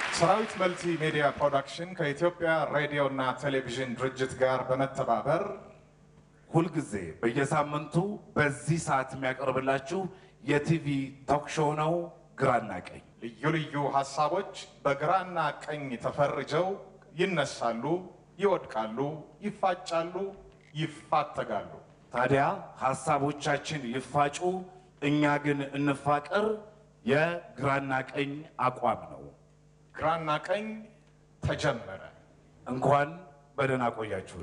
ሰራዊት መልቲ ሚዲያ ፕሮዳክሽን ከኢትዮጵያ ሬዲዮ እና ቴሌቪዥን ድርጅት ጋር በመተባበር ሁልጊዜ በየሳምንቱ በዚህ ሰዓት የሚያቀርብላችሁ የቲቪ ቶክ ሾው ነው። ግራና ቀኝ ልዩ ልዩ ሀሳቦች በግራና ቀኝ ተፈርጀው ይነሳሉ፣ ይወድቃሉ፣ ይፋጫሉ፣ ይፋተጋሉ። ታዲያ ሀሳቦቻችን ይፋጩ፣ እኛ ግን እንፋቀር የግራና ቀኝ አቋም ነው። ግራና ቀኝ ተጀመረ። እንኳን በደህና ቆያችሁን።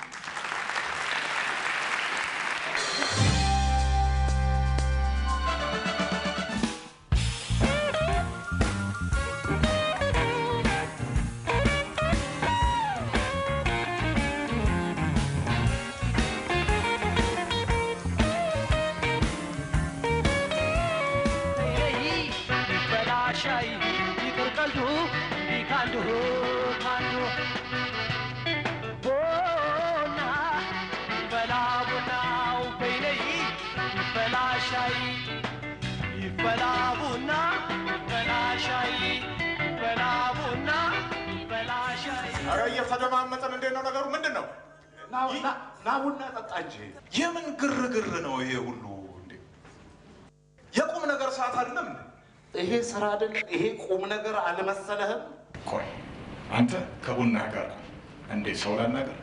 በላሻይ ይቅር ቀልዱ ካንዱ ካንዱ ቦና ይበላ ቡናው በይነይ ይበላ ሻይ ይበላ ቡና ይበላ ሻይ ይበላ ቡና ይበላ ሻይ ኧረ እየተደማመጠን እንዴት ነው ነገሩ? ምንድን ነው? ና ቡና ጠጣ እንጂ የምን ግርግር ነው ይሄ ሁሉ? እንዴ የቁም ነገር ሰዓት አይደለም እንዴ? ይሄ ስራ አይደል? ይሄ ቁም ነገር አልመሰለህም? ቆይ አንተ ከቡና ጋር እንዴ ሰው ላናገር።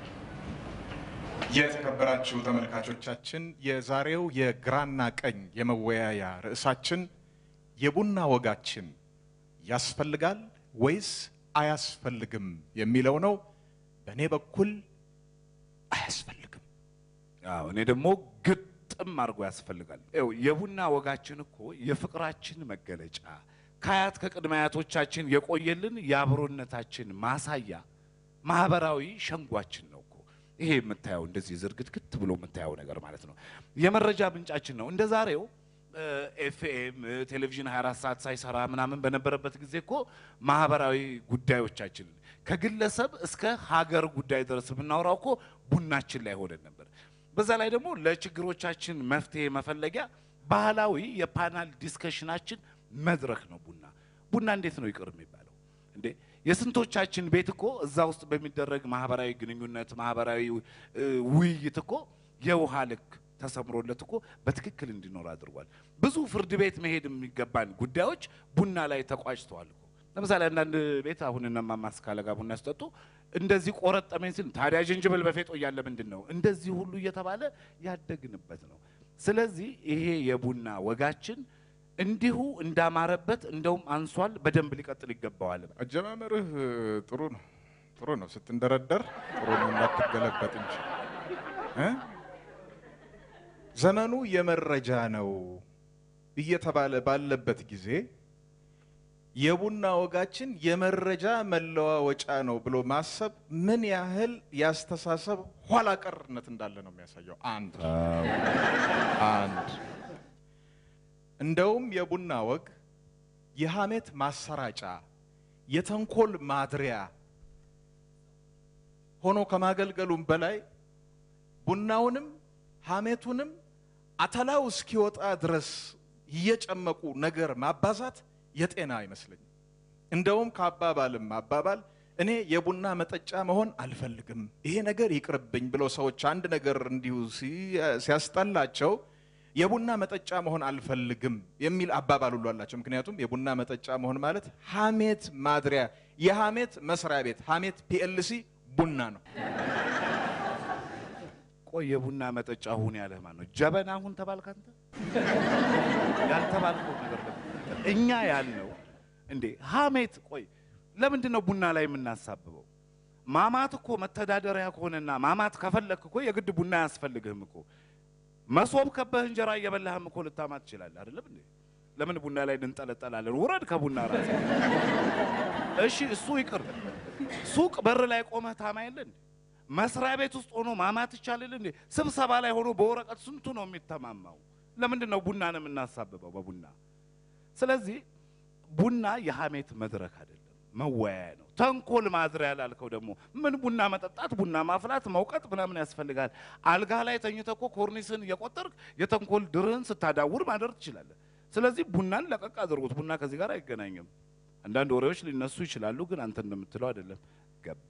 የተከበራችሁ ተመልካቾቻችን የዛሬው የግራና ቀኝ የመወያያ ርዕሳችን የቡና ወጋችን ያስፈልጋል ወይስ አያስፈልግም የሚለው ነው። በእኔ በኩል አያስፈልግም። አዎ እኔ ደግሞ ግጥም አድርጎ ያስፈልጋል። ይኸው የቡና ወጋችን እኮ የፍቅራችን መገለጫ ከአያት ከቅድመ አያቶቻችን የቆየልን የአብሮነታችን ማሳያ ማህበራዊ ሸንጓችን ነው እኮ ይሄ የምታየው እንደዚህ ዝርግትግት ብሎ የምታየው ነገር ማለት ነው። የመረጃ ምንጫችን ነው። እንደ ዛሬው ኤፍኤም ቴሌቪዥን 24 ሰዓት ሳይሰራ ምናምን በነበረበት ጊዜ እኮ ማህበራዊ ጉዳዮቻችንን ከግለሰብ እስከ ሀገር ጉዳይ ድረስ የምናወራው እኮ ቡናችን ላይ ሆነን ነበር። በዛ ላይ ደግሞ ለችግሮቻችን መፍትሄ መፈለጊያ ባህላዊ የፓናል ዲስከሽናችን መድረክ ነው ቡና። ቡና እንዴት ነው ይቅር የሚባለው እንዴ? የስንቶቻችን ቤት እኮ እዛ ውስጥ በሚደረግ ማህበራዊ ግንኙነት ማህበራዊ እ, ውይይት እኮ የውሃ ልክ ተሰምሮለት እኮ በትክክል እንዲኖር አድርጓል። ብዙ ፍርድ ቤት መሄድ የሚገባን ጉዳዮች ቡና ላይ ተቋጭተዋል እኮ። ለምሳሌ አንዳንድ ቤት አሁን እነማማ አስካለ ጋር ቡና ሲጠጡ እንደዚህ ቆረጠመኝ ሲል ታዲያ ጅንጅብል በፌጦ እያለ ምንድን ነው እንደዚህ ሁሉ እየተባለ ያደግንበት ነው። ስለዚህ ይሄ የቡና ወጋችን እንዲሁ እንዳማረበት እንደውም አንሷል፣ በደንብ ሊቀጥል ይገባዋል። አጀማመርህ ጥሩ ነው፣ ጥሩ ነው። ስትንደረደር ጥሩ ነው፣ እንዳትገለበጥ እንጂ እ? ዘመኑ የመረጃ ነው እየተባለ ባለበት ጊዜ የቡና ወጋችን የመረጃ መለዋወጫ ነው ብሎ ማሰብ ምን ያህል ያስተሳሰብ ኋላ ቀርነት እንዳለ ነው የሚያሳየው። አንድ አንድ እንደውም የቡና ወግ የሐሜት ማሰራጫ የተንኮል ማድሪያ ሆኖ ከማገልገሉም በላይ ቡናውንም ሐሜቱንም አተላው እስኪወጣ ድረስ እየጨመቁ ነገር ማባዛት የጤና አይመስለኝም። እንደውም ከአባባልም አባባል እኔ የቡና መጠጫ መሆን አልፈልግም፣ ይሄ ነገር ይቅርብኝ ብለው ሰዎች አንድ ነገር እንዲሁ ሲ- ሲያስጠላቸው የቡና መጠጫ መሆን አልፈልግም የሚል አባባል ሁሉ አላቸው። ምክንያቱም የቡና መጠጫ መሆን ማለት ሐሜት ማድሪያ፣ የሐሜት መስሪያ ቤት፣ ሐሜት ፒኤልሲ ቡና ነው። ቆይ የቡና መጠጫ ሁን ያለህ ማን ነው? ጀበና ሁን ተባልክ አንተ? ያልተባልከው ነገር ደግሞ እኛ ያልነው እንዴ ሐሜት። ቆይ ለምንድን ነው ቡና ላይ የምናሳብበው? ማማት እኮ መተዳደሪያ ከሆነና ማማት ከፈለክ እኮ የግድ ቡና አያስፈልግህም እኮ። መሶብ ከበህ እንጀራ እየበላህም እኮ ልታማት ትችላለህ አይደለም እንዴ? ለምን ቡና ላይ እንንጠለጠላለን? ውረድ ከቡና ራስ። እሺ እሱ ይቅር። ሱቅ በር ላይ ቆመህ ታማ የለ እንዴ? መስሪያ ቤት ውስጥ ሆኖ ማማት ይቻላል እንዴ? ስብሰባ ላይ ሆኖ በወረቀት ስንቱ ነው የሚተማማው? ለምንድን ነው ቡናን የምናሳብበው በቡና? ስለዚህ ቡና የሐሜት መድረክ አይደለም፣ መወያያ ነው። ተንኮል ማድሪያ ላልከው ደግሞ ምን ቡና መጠጣት፣ ቡና ማፍላት፣ መውቀጥ ምናምን ያስፈልጋል? አልጋ ላይ ተኝተህ እኮ ኮርኒስን እየቆጠርክ የተንኮል ድርህን ስታዳውር ማደር ትችላለህ። ስለዚህ ቡናን ለቀቅ አድርጉት። ቡና ከዚህ ጋር አይገናኝም። አንዳንድ ወሬዎች ሊነሱ ይችላሉ፣ ግን አንተ እንደምትለው አይደለም። ገባ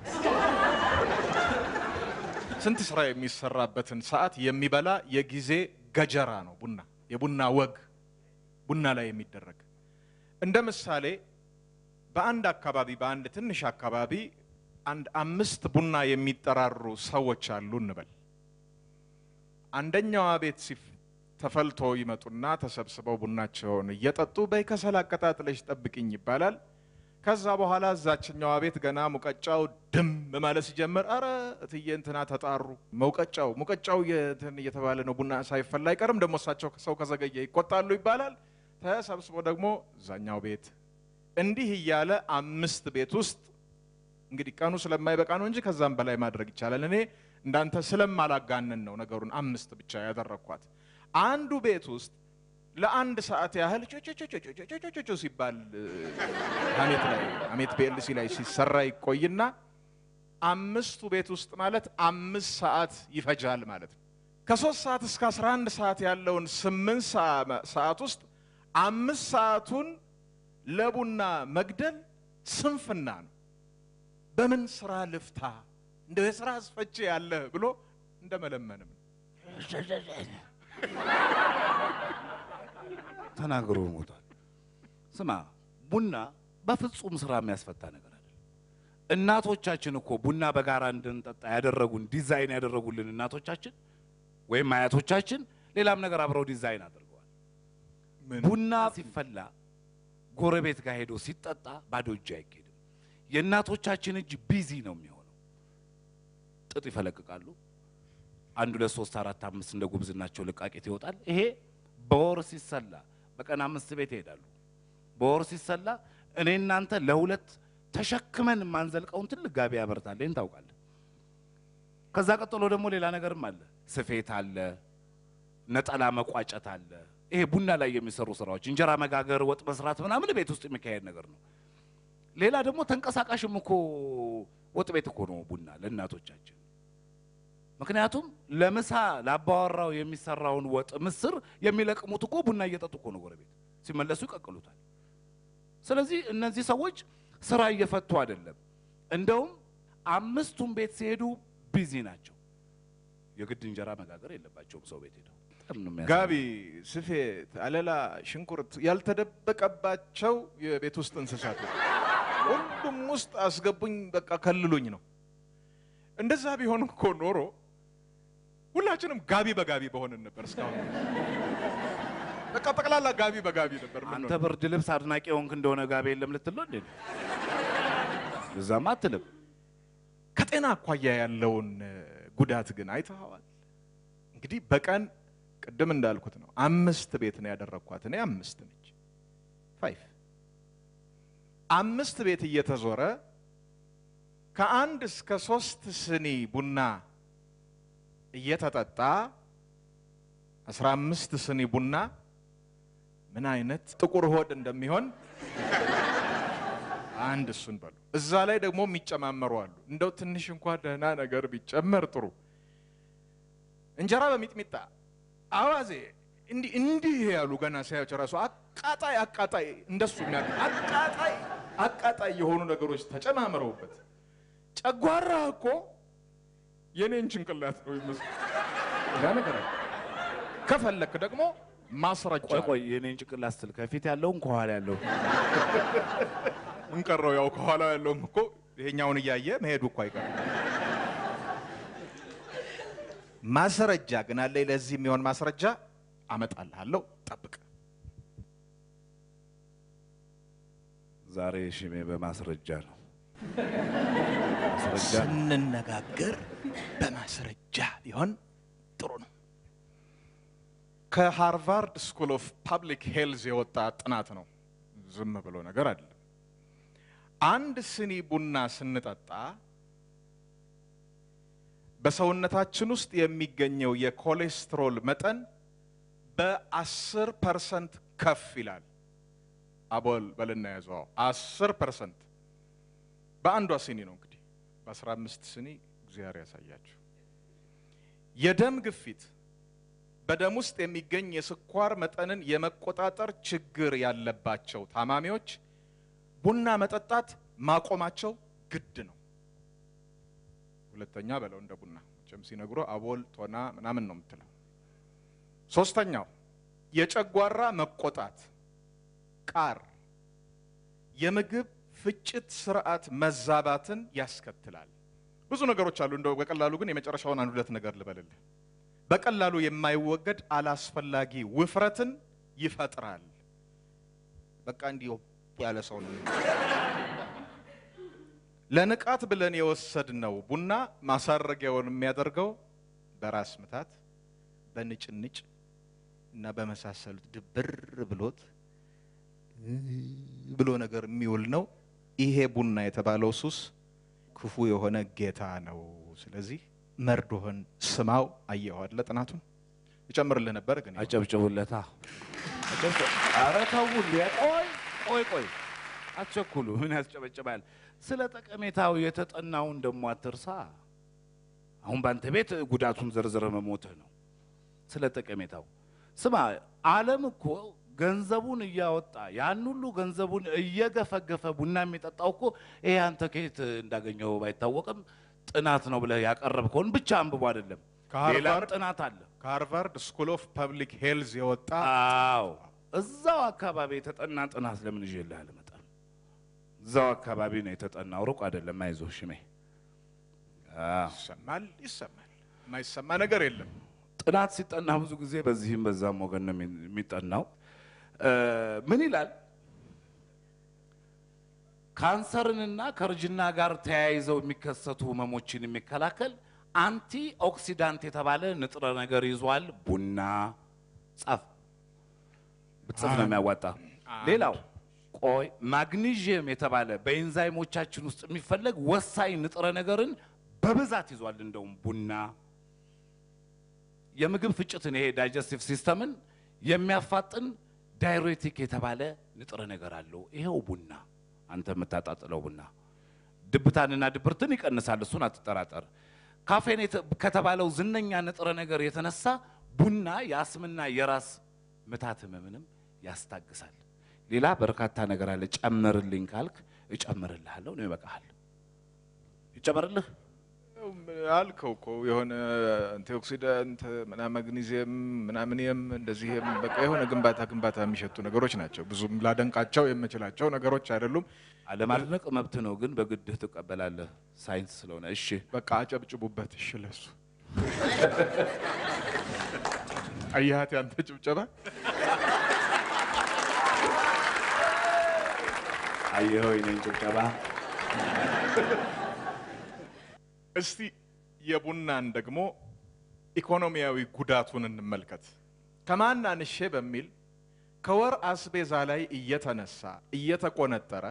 ስንት ስራ የሚሰራበትን ሰዓት የሚበላ የጊዜ ገጀራ ነው ቡና። የቡና ወግ ቡና ላይ የሚደረግ እንደ ምሳሌ በአንድ አካባቢ በአንድ ትንሽ አካባቢ አንድ አምስት ቡና የሚጠራሩ ሰዎች አሉ እንበል። አንደኛዋ ቤት ሲፍ ተፈልቶ ይመጡና ተሰብስበው ቡናቸውን እየጠጡ በይ ከሰል አቀጣጥለሽ ጠብቅኝ ይባላል። ከዛ በኋላ እዛችኛዋ ቤት ገና ሙቀጫው ድም ማለት ሲጀምር አረ እትዬ እንትና ተጣሩ፣ መውቀጫው ሙቀጫው እንትን እየተባለ ነው፣ ቡና ሳይፈላ አይቀርም። ደግሞ እሳቸው ሰው ከዘገየ ይቆጣሉ ይባላል። ተሰብስቦ ደግሞ እዛኛው ቤት እንዲህ እያለ አምስት ቤት ውስጥ እንግዲህ ቀኑ ስለማይበቃ ነው እንጂ ከዛም በላይ ማድረግ ይቻላል። እኔ እንዳንተ ስለማላጋንን ነው ነገሩን አምስት ብቻ ያደረግኳት። አንዱ ቤት ውስጥ ለአንድ ሰዓት ያህል ጮጮጮጮጮጮጮጮ ሲባል ሀሜት ላይ ሀሜት ፒኤልሲ ላይ ሲሰራ ይቆይና አምስቱ ቤት ውስጥ ማለት አምስት ሰዓት ይፈጃል ማለት ነው። ከሶስት ሰዓት እስከ 11 ሰዓት ያለውን ስምንት ሰዓት ውስጥ አምስት ሰዓቱን ለቡና መግደል ስንፍና ነው። በምን ስራ ልፍታ እንደው የስራ አስፈቼ ያለ ብሎ እንደመለመንም ነው። ተናግሮ ሞቷል። ስማ ቡና በፍጹም ስራ የሚያስፈታ ነገር አይደለም። እናቶቻችን እኮ ቡና በጋራ እንድንጠጣ ያደረጉን ዲዛይን ያደረጉልን እናቶቻችን ወይም አያቶቻችን ሌላም ነገር አብረው ዲዛይን አድርገዋል። ምን? ቡና ሲፈላ ጎረቤት ጋር ሄዶ ሲጠጣ ባዶ እጅ አይኬድም። የእናቶቻችን እጅ ቢዚ ነው የሚሆነው። ጥጥ ይፈለቅቃሉ። አንድ ሁለት ሶስት አራት አምስት እንደ ጉብዝናቸው ልቃቄት ይወጣል። ይሄ በወር ሲሰላ በቀን አምስት ቤት ይሄዳሉ። በወር ሲሰላ እኔ እናንተ ለሁለት ተሸክመን የማንዘልቀውን ትልቅ ጋቢ ያመርታል። ይህን ታውቃለህ። ከዛ ቀጥሎ ደግሞ ሌላ ነገርም አለ። ስፌት አለ፣ ነጠላ መቋጨት አለ። ይሄ ቡና ላይ የሚሰሩ ስራዎች፣ እንጀራ መጋገር፣ ወጥ መስራት ምናምን ቤት ውስጥ የሚካሄድ ነገር ነው። ሌላ ደግሞ ተንቀሳቃሽም እኮ ወጥ ቤት እኮ ነው ቡና ለእናቶቻችን። ምክንያቱም ለምሳ ለአባወራው የሚሰራውን ወጥ ምስር የሚለቅሙት እኮ ቡና እየጠጡ እኮ ነው። ጎረቤት ሲመለሱ ይቀቅሉታል። ስለዚህ እነዚህ ሰዎች ስራ እየፈቱ አይደለም። እንደውም አምስቱም ቤት ሲሄዱ ቢዚ ናቸው። የግድ እንጀራ መጋገር የለባቸውም ሰው ቤት ሄደው በጣም ነው የሚያሳዝነው። ጋቢ፣ ስፌት፣ አለላ፣ ሽንኩርት ያልተደበቀባቸው የቤት ውስጥ እንስሳቶች ሁሉም ውስጥ አስገቡኝ፣ በቃ ከልሉኝ ነው። እንደዛ ቢሆን እኮ ኖሮ ሁላችንም ጋቢ በጋቢ በሆንን ነበር። እስካሁን በቃ ጠቅላላ ጋቢ በጋቢ ነበር። ምን አንተ ነው? ብርድ ልብስ አድናቂ ሆንክ እንደሆነ ጋቢ የለም ልትል ነው እንዴ? እዛማ አትልም። ከጤና አኳያ ያለውን እ፣ ጉዳት ግን አይተኸዋል። እንግዲህ በቀን ቅድም እንዳልኩት ነው አምስት ቤት ነው ያደረግኳት። እኔ አምስት ነች ፋይፍ አምስት ቤት እየተዞረ ከአንድ እስከ ሶስት ስኒ ቡና እየተጠጣ አስራ አምስት ስኒ ቡና ምን አይነት ጥቁር ሆድ እንደሚሆን አንድ እሱን በሉ። እዛ ላይ ደግሞ የሚጨማመሩ አሉ። እንደው ትንሽ እንኳ ደህና ነገር ቢጨመር ጥሩ። እንጀራ በሚጥሚጣ አዋዜ እንዲህ እንዲህ ያሉ ገና ሳያቸው ራሱ አቃጣይ አቃጣይ እንደሱ የሚያ አቃጣይ አቃጣይ የሆኑ ነገሮች ተጨማምረውበት ጨጓራ እኮ የኔን ጭንቅላት ነው ይመስል ያ ነገር አለ። ከፈለክ ደግሞ ማስረጃ ቆይ ቆይ የኔን ጭንቅላት ስትል ከፊት ያለውን ከኋላ ያለው እንቀረው ያው ከኋላ ያለውም እኮ ይሄኛውን እያየ መሄዱ እኮ አይቀርም። ማስረጃ ግን አለኝ። ለዚህ የሚሆን ማስረጃ አመጣልሃለሁ። ጠብቅ። ዛሬ ሽሜ በማስረጃ ነው። ማስረጃ ስንነጋገር በማስረጃ ቢሆን ጥሩ ነው። ከሃርቫርድ ስኩል ኦፍ ፓብሊክ ሄልዝ የወጣ ጥናት ነው። ዝም ብሎ ነገር አይደለም። አንድ ስኒ ቡና ስንጠጣ በሰውነታችን ውስጥ የሚገኘው የኮሌስትሮል መጠን በአስር ፐርሰንት ከፍ ይላል። አቦል በልና ያዘው አስር ፐርሰንት በአንዷ ስኒ ነው እንግዲህ በአስራ አምስት ስኒ እግዚአብሔር ያሳያችሁ። የደም ግፊት በደም ውስጥ የሚገኝ የስኳር መጠንን የመቆጣጠር ችግር ያለባቸው ታማሚዎች ቡና መጠጣት ማቆማቸው ግድ ነው። ሁለተኛ በለው እንደ ቡና መቼም ሲነግሮ አቦል ቶና ምናምን ነው የምትለው። ሶስተኛው የጨጓራ መቆጣት ቃር የምግብ ፍጭት ስርዓት መዛባትን ያስከትላል። ብዙ ነገሮች አሉ። እንደው በቀላሉ ግን የመጨረሻውን አንድ ሁለት ነገር ልበልልህ። በቀላሉ የማይወገድ አላስፈላጊ ውፍረትን ይፈጥራል። በቃ እንዲህ ያለ ሰው ነው። ለንቃት ብለን የወሰድነው ቡና ማሳረጊያውን የሚያደርገው በራስ ምታት፣ በንጭንጭ እና በመሳሰሉት ድብር ብሎት ብሎ ነገር የሚውል ነው። ይሄ ቡና የተባለው ሱስ ክፉ የሆነ ጌታ ነው። ስለዚህ መርዶህን ስማው። አየኸው አይደለ? ጥናቱን ይጨምርልህ ነበር ግን ይኸው። አጨብጭቡለታ። ኧረ ተው እንዴ! ቆይ ቆይ ቆይ፣ አትቸኩሉ። ምን ያስጨበጭባል? ስለ ጠቀሜታው የተጠናውን ደሞ አትርሳ። አሁን ባንተ ቤት ጉዳቱን ዘርዝረ መሞትህ ነው። ስለ ጠቀሜታው ስማ፣ ዓለም እኮ ገንዘቡን እያወጣ ያን ሁሉ ገንዘቡን እየገፈገፈ ቡና የሚጠጣው እኮ ይሄ አንተ ከየት እንዳገኘው ባይታወቅም ጥናት ነው ብለህ ያቀረብከውን ብቻ አንብቦ አይደለም፣ ሌላም ከሃርቫርድ ጥናት አለ። ከሃርቫርድ ስኩል ኦፍ ፐብሊክ ሄልዝ የወጣ አዎ እዛው አካባቢ የተጠና ጥናት ለምን ይዤልህ አልመጣም? እዛው አካባቢ ነው የተጠናው፣ ሩቅ አይደለም። አይዞህ ሽሜ። አዎ ይሰማል ይሰማል። የማይሰማ ነገር የለም። ጥናት ሲጠና ብዙ ጊዜ በዚህም በዛም ወገን ነው የሚ- የሚጠናው። እ ምን ይላል? ካንሰርንና ከእርጅና ጋር ተያይዘው የሚከሰቱ ህመሞችን የሚከላከል አንቲ ኦክሲዳንት የተባለ ንጥረ ነገር ይዟል ቡና። ጻፍ ብትጽፍ ነው የሚያዋጣ። ሌላው ቆይ ማግኒዥየም የተባለ በኤንዛይሞቻችን ውስጥ የሚፈለግ ወሳኝ ንጥረ ነገርን በብዛት ይዟል እንደውም ቡና። የምግብ ፍጭትን ይሄ ዳይጀስቲቭ ሲስተምን የሚያፋጥን ዳይሬቲክ የተባለ ንጥረ ነገር አለው። ይሄው ቡና አንተ የምታጣጥለው ቡና ድብታንና ድብርትን ይቀንሳል። እሱን አትጠራጠር። ካፌን የተ- ከተባለው ዝነኛ ንጥረ ነገር የተነሳ ቡና የአስምና የራስ ምታት ህመምንም ያስታግሳል። ሌላ በርካታ ነገር አለ። ጨምርልኝ ካልክ እጨምርልሃለሁ ነው ይበቃሃል። ይጨመርልህ አልከው እኮ የሆነ አንቲኦክሲዳንት ምናምን ማግኒዚየም ምናምንየም እንደዚህም በቃ የሆነ ግንባታ ግንባታ የሚሸቱ ነገሮች ናቸው። ብዙም ላደንቃቸው የምችላቸው ነገሮች አይደሉም። አለማድነቅ መብት ነው፣ ግን በግድህ ትቀበላለህ ሳይንስ ስለሆነ። እሺ በቃ አጨብጭቡበት። እሺ ለሱ አየሃት ያንተ ጭብጨባ አየኸው የእኔን ጭብጨባ። እስቲ የቡናን ደግሞ ኢኮኖሚያዊ ጉዳቱን እንመልከት። ከማን አንሼ በሚል ከወር አስቤዛ ላይ እየተነሳ እየተቆነጠረ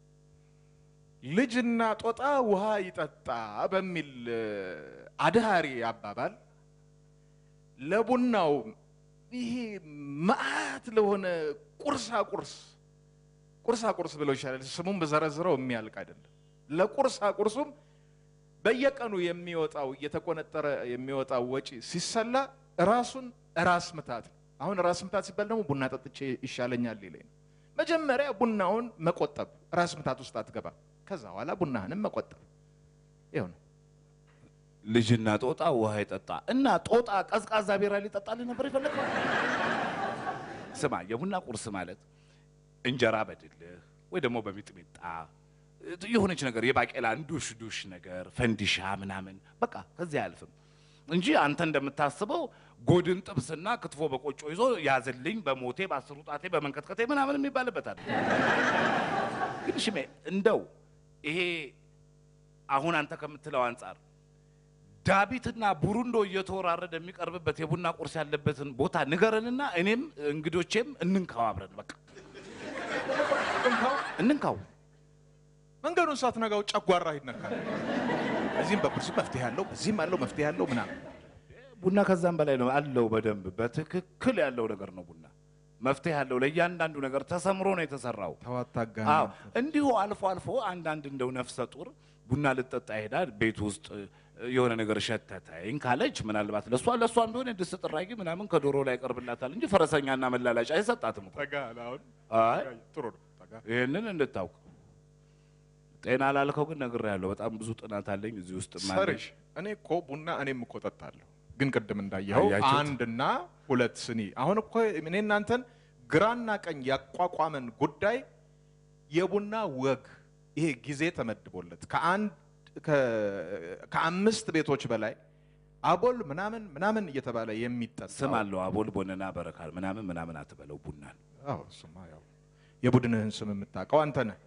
ልጅና ጦጣ ውሃ ይጠጣ በሚል እ፣ አድሃሪ አባባል ለቡናው ይሄ መዓት ለሆነ ቁርሳ ቁርስ ቁርሳ ቁርስ ብለው ይሻላል። ስሙን በዘረዝረው የሚያልቅ አይደለም። ለቁርሳ ቁርሱም በየቀኑ የሚወጣው እየተቆነጠረ የሚወጣው ወጪ ሲሰላ ራሱን ራስ ምታት ነው። አሁን ራስ ምታት ሲባል ደግሞ ቡና ጠጥቼ ይሻለኛል ይለኝ ነው። መጀመሪያ ቡናውን መቆጠብ፣ ራስ ምታት ውስጥ አትገባ። ከዛ በኋላ ቡናህንም መቆጠብ ይኸው ነው። ልጅና ጦጣ ውሃ ይጠጣ እና ጦጣ ቀዝቃዛ ቢራ ሊጠጣልህ ነበር የፈለገው። ስማ የቡና ቁርስ ማለት እንጀራ በድልህ ወይ ደግሞ በሚጥሚጣ የሆነች ነገር የባቄላ ዱሽ ዱሽ ነገር ፈንዲሻ ምናምን በቃ ከዚህ አያልፍም እንጂ አንተ እንደምታስበው ጎድን ጥብስና ክትፎ በቆጮ ይዞ ያዝልኝ በሞቴ በአስሩ ጣቴ በመንቀጥቀጤ ምናምን የሚባልበት አለ። ግን ሽሜ እንደው ይሄ አሁን አንተ ከምትለው አንጻር ዳቢትና ቡሩንዶ እየተወራረደ የሚቀርብበት የቡና ቁርስ ያለበትን ቦታ ንገረንና እኔም እንግዶቼም እንንካው አብረን በቃ እንንካው። መንገዱን ሳትነጋው ጨጓራ ይነካል። እዚህም በኩል መፍትሄ ያለው እዚህም አለው መፍትሄ ያለው ምናምን ቡና ከዛም በላይ ነው አለው። በደንብ በትክክል ያለው ነገር ነው ቡና መፍትሄ ያለው ለእያንዳንዱ ነገር ተሰምሮ ነው የተሰራው። ተዋታጋ አዎ እንዲሁ አልፎ አልፎ አንዳንድ እንደው ነፍሰ ጡር ቡና ልጠጣ ይሄዳል። ቤት ውስጥ የሆነ ነገር ሸተተኝ ካለች ምናልባት ለእሷ ለእሷም ቢሆን የድስት ጥራጊ ምናምን ከዶሮ ላይ ያቀርብላታል እንጂ ፈረሰኛና መላላጫ አይሰጣትም እኮ። ጠጋ አለ አሁን አይ ጥሩ ነው። ጠጋ ይህንን እንድታውቅ ጤና ላልከው ግን ነግሬሃለሁ። በጣም ብዙ ጥናት አለኝ እዚህ ውስጥ ሰርሽ እኔ እኮ ቡና እኔም እኮ ጠጣለሁ፣ ግን ቅድም እንዳየኸው አያችሁት? አንድና ሁለት ስኒ። አሁን እኮ እኔ እናንተን ግራና ቀኝ ያቋቋመን ጉዳይ የቡና ወግ ይሄ ጊዜ ተመድቦለት ከአንድ ከ- ከአምስት ቤቶች በላይ አቦል ምናምን ምናምን እየተባለ የሚጠጣ ስም አለው አቦል ቦነና በረካል ምናምን ምናምን አትበለው ቡናን አዎ እሱማ ያው የቡድንህን ስም የምታውቀው አንተ ነህ።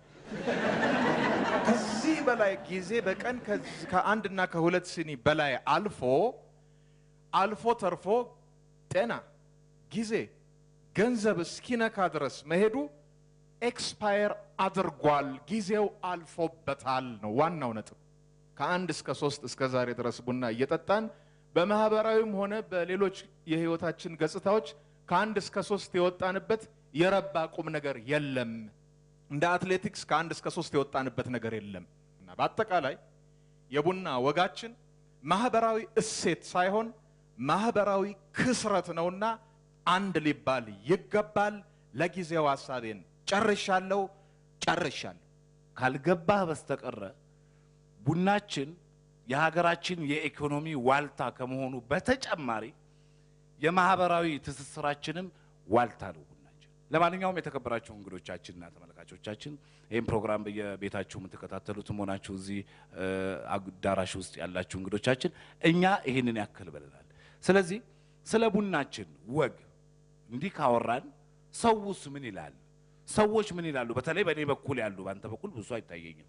ከዚህ በላይ ጊዜ በቀን ከዚህ- ከአንድና ከሁለት ሲኒ በላይ አልፎ አልፎ ተርፎ ጤና፣ ጊዜ፣ ገንዘብ እስኪነካ ድረስ መሄዱ ኤክስፓየር አድርጓል፣ ጊዜው አልፎበታል ነው ዋናው ነጥብ። ከአንድ እስከ ሶስት እስከ ዛሬ ድረስ ቡና እየጠጣን በማህበራዊም ሆነ በሌሎች የህይወታችን ገጽታዎች ከአንድ እስከ ሶስት የወጣንበት የረባ ቁም ነገር የለም። እንደ አትሌቲክስ ከአንድ እስከ ሶስት የወጣንበት ነገር የለም እና በአጠቃላይ የቡና ወጋችን ማህበራዊ እሴት ሳይሆን ማህበራዊ ክስረት ነውና አንድ ሊባል ይገባል። ለጊዜው ሀሳቤን ጨርሻለሁ ጨርሻለሁ። ካልገባህ በስተቀረ ቡናችን የሀገራችን የኢኮኖሚ ዋልታ ከመሆኑ በተጨማሪ የማህበራዊ ትስስራችንም ዋልታ ነው ቡናችን። ለማንኛውም የተከበራችሁ እንግዶቻችንና ተመልካቾቻችን ይህም ፕሮግራም በየቤታችሁ የምትከታተሉትም ሆናችሁ እዚህ እ፣ አዳራሽ ውስጥ ያላችሁ እንግዶቻችን እኛ ይህንን ያክል ብለናል። ስለዚህ ስለ ቡናችን ወግ እንዲህ ካወራን ሰውስ ምን ይላል? ሰዎች ምን ይላሉ? በተለይ በእኔ በኩል ያሉ፣ በአንተ በኩል ብዙ አይታየኝም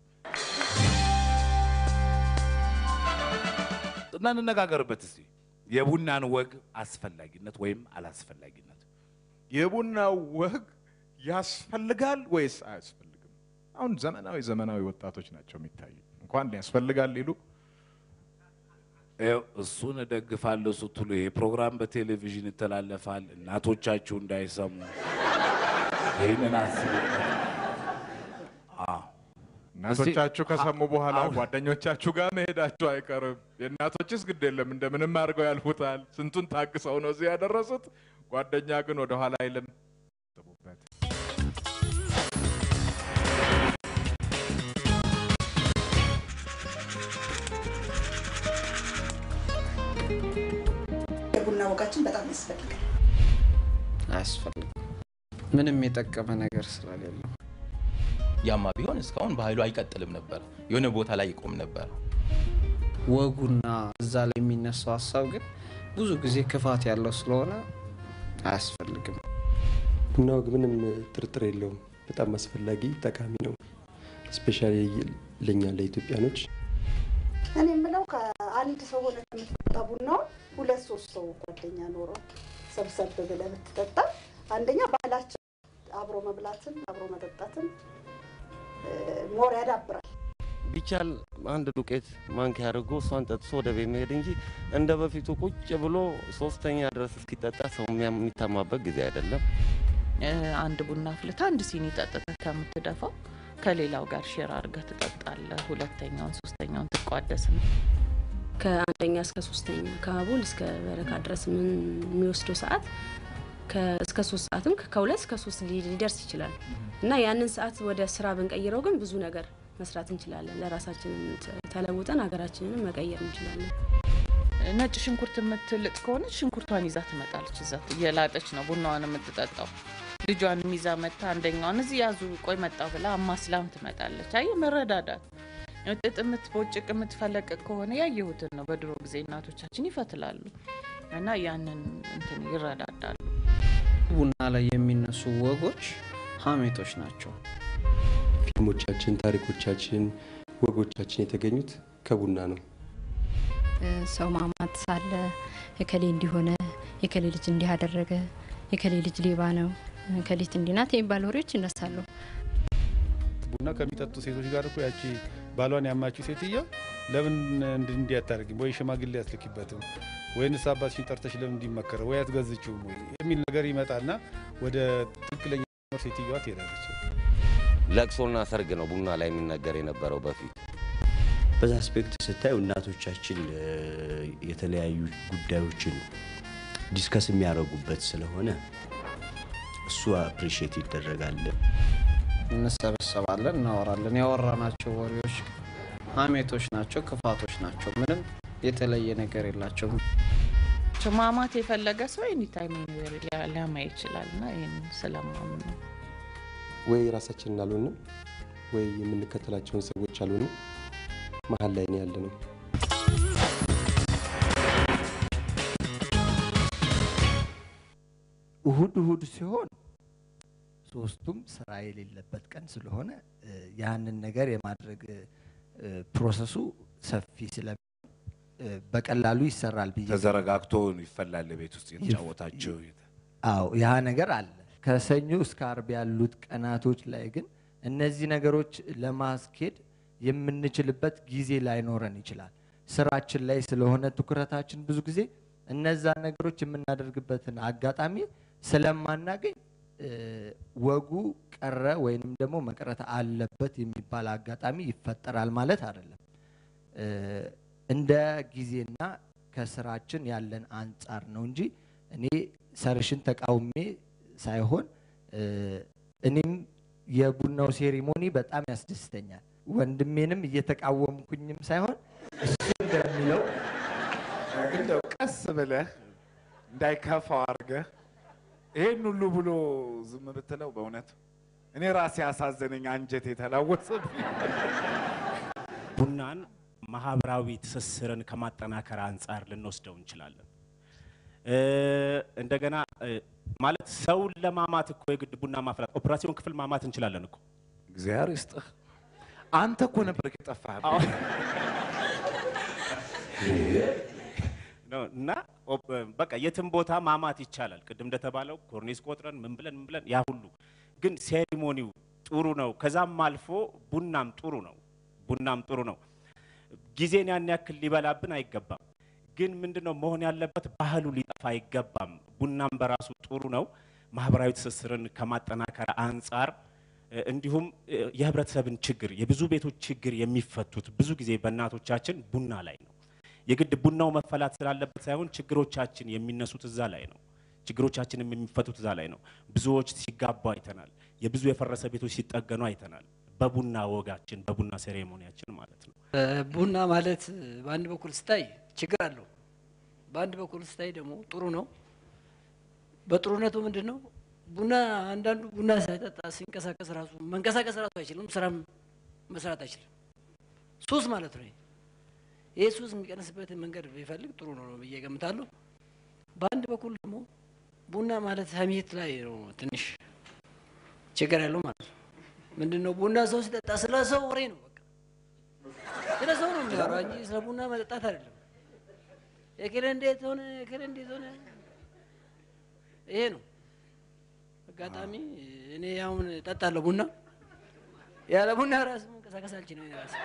እና እንነጋገርበት እስቲ የቡናን ወግ አስፈላጊነት ወይም አላስፈላጊነት። የቡና ወግ ያስፈልጋል ወይስ አያስፈልግም? አሁን ዘመናዊ ዘመናዊ ወጣቶች ናቸው የሚታዩ እንኳን ያስፈልጋል ሊሉ ይኸው እሱን እደግፋለሁ ስትሉ ይሄ ፕሮግራም በቴሌቪዥን ይተላለፋል፣ እናቶቻችሁ እንዳይሰሙ ይህንን አስቡ። አዎ እናቶቻችሁ ከሰሙ በኋላ ጓደኞቻችሁ ጋር መሄዳችሁ አይቀርም። የእናቶችስ ግድ የለም እንደምንም አድርገው ያልፉታል። ስንቱን ታግሰው ነው እዚህ ያደረሱት። ጓደኛ ግን ወደኋላ አይልም። አስቡበት። የቡና ወጋችን በጣም ያስፈልጋል። አያስፈልግም። ምንም የጠቀመ ነገር ስለሌለው ያማ ቢሆን እስካሁን ባህሉ አይቀጥልም ነበር፣ የሆነ ቦታ ላይ ይቆም ነበር። ወጉና እዛ ላይ የሚነሳው ሀሳብ ግን ብዙ ጊዜ ክፋት ያለው ስለሆነ አያስፈልግም። ቡና ወግ ምንም ጥርጥር የለውም። በጣም አስፈላጊ ጠቃሚ ነው። ስፔሻሊ ለእኛ ለኢትዮጵያኖች እኔ የምለው ከአንድ ሰው ሆነ ከምትጠጣ ቡናውን ሁለት ሶስት ሰው ጓደኛ ኖሮ ሰብሰብ ብለህ ብትጠጣ አንደኛ ባህላችን አብሮ መብላትን አብሮ መጠጣትን ሞር ያዳብራል። ቢቻል አንድ ዱቄት ማንኪያ አድርጎ እሷን ጠጥሶ ወደ ቤት መሄድ እንጂ እንደ በፊቱ ቁጭ ብሎ ሶስተኛ ድረስ እስኪጠጣ ሰው የሚያም- የሚታማበት ጊዜ አይደለም። እ፣ አንድ ቡና አፍልታ አንድ ሲኒ ጠጥተህ ከምትደፋው ከሌላው ጋር ሼር አድርገህ ትጠጣለህ። ሁለተኛውን ሶስተኛውን ትቋደስ ነው። ከአንደኛ እስከ ሶስተኛ ከአቦል እስከ በረካ ድረስ ምን የሚወስደው ሰዓት ከ- እስከ ሶስት ሰዓትም ከ- ከሁለት እስከ ሶስት ሊ- ሊደርስ ይችላል እና ያንን ሰዓት ወደ ስራ ብንቀይረው ግን ብዙ ነገር መስራት እንችላለን። ለራሳችንን ተ- ተለውጠን ሀገራችንን መቀየር እንችላለን። ነጭ ሽንኩርት የምትልጥ ከሆነች ሽንኩርቷን ይዛ ትመጣለች። እዛ እየላጠች ነው ቡናዋን የምትጠጣው። ልጇንም ይዛ መታ አንደኛዋን እዚህ ያዙ ቆይ መጣው ብላ አማስላም ትመጣለች። አይ መረዳዳት። ጥጥ የምትቦጭቅ የምትፈለቅቅ ከሆነ ያየሁትን ነው። በድሮ ጊዜ እናቶቻችን ይፈትላሉ እና ያንን እንትን ይረዳዳሉ። ቡና ላይ የሚነሱ ወጎች ሀሜቶች ናቸው። ፊልሞቻችን፣ ታሪኮቻችን፣ ወጎቻችን የተገኙት ከቡና ነው። ሰው ማማት ሳለ የከሌ እንዲሆነ የከሌ ልጅ እንዲህ አደረገ የከሌ ልጅ ሌባ ነው ከሌት እንዲናት የሚባል ወሬዎች ይነሳሉ። ቡና ከሚጠጡ ሴቶች ጋር እኮ ያቺ ባሏን ያማችው ሴትዮ ለምን እንዲ- እንዲህ አታደርጊም ወይ ሽማግሌ አትልኪበትም ወይንስ አባትሽን ጠርተሽ ለምን እንዲመከረ ወይ አትገዝችውም ወይ የሚል ነገር ይመጣና ወደ ትክክለኛ ሴትዮዋ ትሄዳለች። ለቅሶና ሰርግ ነው ቡና ላይ የሚነገር የነበረው በፊት። በዛ አስፔክት ስታዩ እናቶቻችን እ፣ የተለያዩ ጉዳዮችን ዲስከስ የሚያደርጉበት ስለሆነ እሱ አፕሪሺየት ይደረጋል። እንሰበሰባለን፣ እናወራለን። ያወራናቸው ወሬዎች ሀሜቶች ናቸው፣ ክፋቶች ናቸው። ምንም የተለየ ነገር የላቸውም። ማማት የፈለገ ሰው ኤኒታይም ሊያማ ይችላል እና ይህን ስለማምን ነው። ወይ ራሳችንን አልሆንም ወይ የምንከተላቸውን ሰዎች አልሆንም። መሀል ላይ ነው ያለ ነው። እሁድ እሁድ ሲሆን ሶስቱም ስራ የሌለበት ቀን ስለሆነ እ፣ ያንን ነገር የማድረግ እ፣ ፕሮሰሱ ሰፊ ስለሚሆን እ፣ በቀላሉ ይሰራል ብዬ ተዘረጋግቶ ይፈላል ቤት ውስጥ የተጫወታቸው አዎ ያ ነገር አለ። ከሰኞ እስከ አርብ ያሉት ቀናቶች ላይ ግን እነዚህ ነገሮች ለማስኬድ የምንችልበት ጊዜ ላይኖረን ይችላል። ስራችን ላይ ስለሆነ ትኩረታችን ብዙ ጊዜ እነዛ ነገሮች የምናደርግበትን አጋጣሚ ስለማናገኝ እ፣ ወጉ ቀረ ወይንም ደግሞ መቅረት አለበት የሚባል አጋጣሚ ይፈጠራል ማለት አይደለም። እ፣ እንደ ጊዜና ከስራችን ያለን አንጻር ነው እንጂ እኔ ሰርሽን ተቃውሜ ሳይሆን እ፣ እኔም የቡናው ሴሪሞኒ በጣም ያስደስተኛል። ወንድሜንም እየተቃወምኩኝም ሳይሆን እሱ እንደሚለው እንደው ቀስ ብለህ እንዳይከፋው አድርገህ ይሄን ሁሉ ብሎ ዝም ብትለው በእውነት እኔ ራሴ ያሳዘነኝ አንጀት የተላወሰብኝ ቡናን ማህበራዊ ትስስርን ከማጠናከር አንጻር ልንወስደው እንችላለን። እ፣ እንደገና እ፣ ማለት ሰውን ለማማት እኮ የግድ ቡና ማፍላት ኦፕራሲዮን ክፍል ማማት እንችላለን እኮ። እግዚአብሔር ይስጥህ። አንተ እኮ ነበር የጠፋህ። ነው እና ኦፕ- በቃ የትም ቦታ ማማት ይቻላል። ቅድም እንደተባለው ኮርኒስ ቆጥረን ምን ብለን ምን ብለን ያ ሁሉ ግን ሴሪሞኒው ጥሩ ነው። ከዛም አልፎ ቡናም ጥሩ ነው። ቡናም ጥሩ ነው። ጊዜን ያን ያክል ሊበላብን አይገባም። ግን ምንድነው መሆን ያለበት? ባህሉ ሊጠፋ አይገባም። ቡናም በራሱ ጥሩ ነው። ማህበራዊ ትስስርን ከማጠናከር አንጻር እ፣ እንዲሁም እ፣ የህብረተሰብን ችግር የብዙ ቤቶች ችግር የሚፈቱት ብዙ ጊዜ በእናቶቻችን ቡና ላይ ነው። የግድ ቡናው መፈላት ስላለበት ሳይሆን ችግሮቻችን የሚነሱት እዛ ላይ ነው። ችግሮቻችንም የሚፈቱት እዛ ላይ ነው። ብዙዎች ሲጋቡ አይተናል። የብዙ የፈረሰ ቤቶች ሲጠገኑ አይተናል። በቡና ወጋችን፣ በቡና ሴሬሞኒያችን ማለት ነው። ቡና ማለት በአንድ በኩል ስታይ ችግር አለው፣ በአንድ በኩል ስታይ ደግሞ ጥሩ ነው። በጥሩነቱ ምንድን ነው ቡና አንዳንዱ ቡና ሳይጠጣ ሲንቀሳቀስ ራሱ መንቀሳቀስ ራሱ አይችልም፣ ስራም መስራት አይችልም። ሱስ ማለት ነው። ይሄ ይህ ሱስ የሚቀንስበትን መንገድ ቢፈልግ ጥሩ ነው ብዬ ገምታለሁ። በአንድ በኩል ደግሞ ቡና ማለት ሀሜት ላይ ነው ትንሽ ችግር ያለው ማለት ነው። ምንድን ነው ቡና ሰው ሲጠጣ ስለ ሰው ወሬ ነው በቃ ስለ ሰው ነው የሚያወራ እንጂ ስለ ቡና መጠጣት አይደለም። የክል እንዴት ሆነ፣ የክል እንዴት ሆነ፣ ይሄ ነው አጋጣሚ። እኔ አሁን እጠጣለሁ ቡና፣ ያለ ቡና ራሱ መንቀሳቀስ አልችልም ራሴ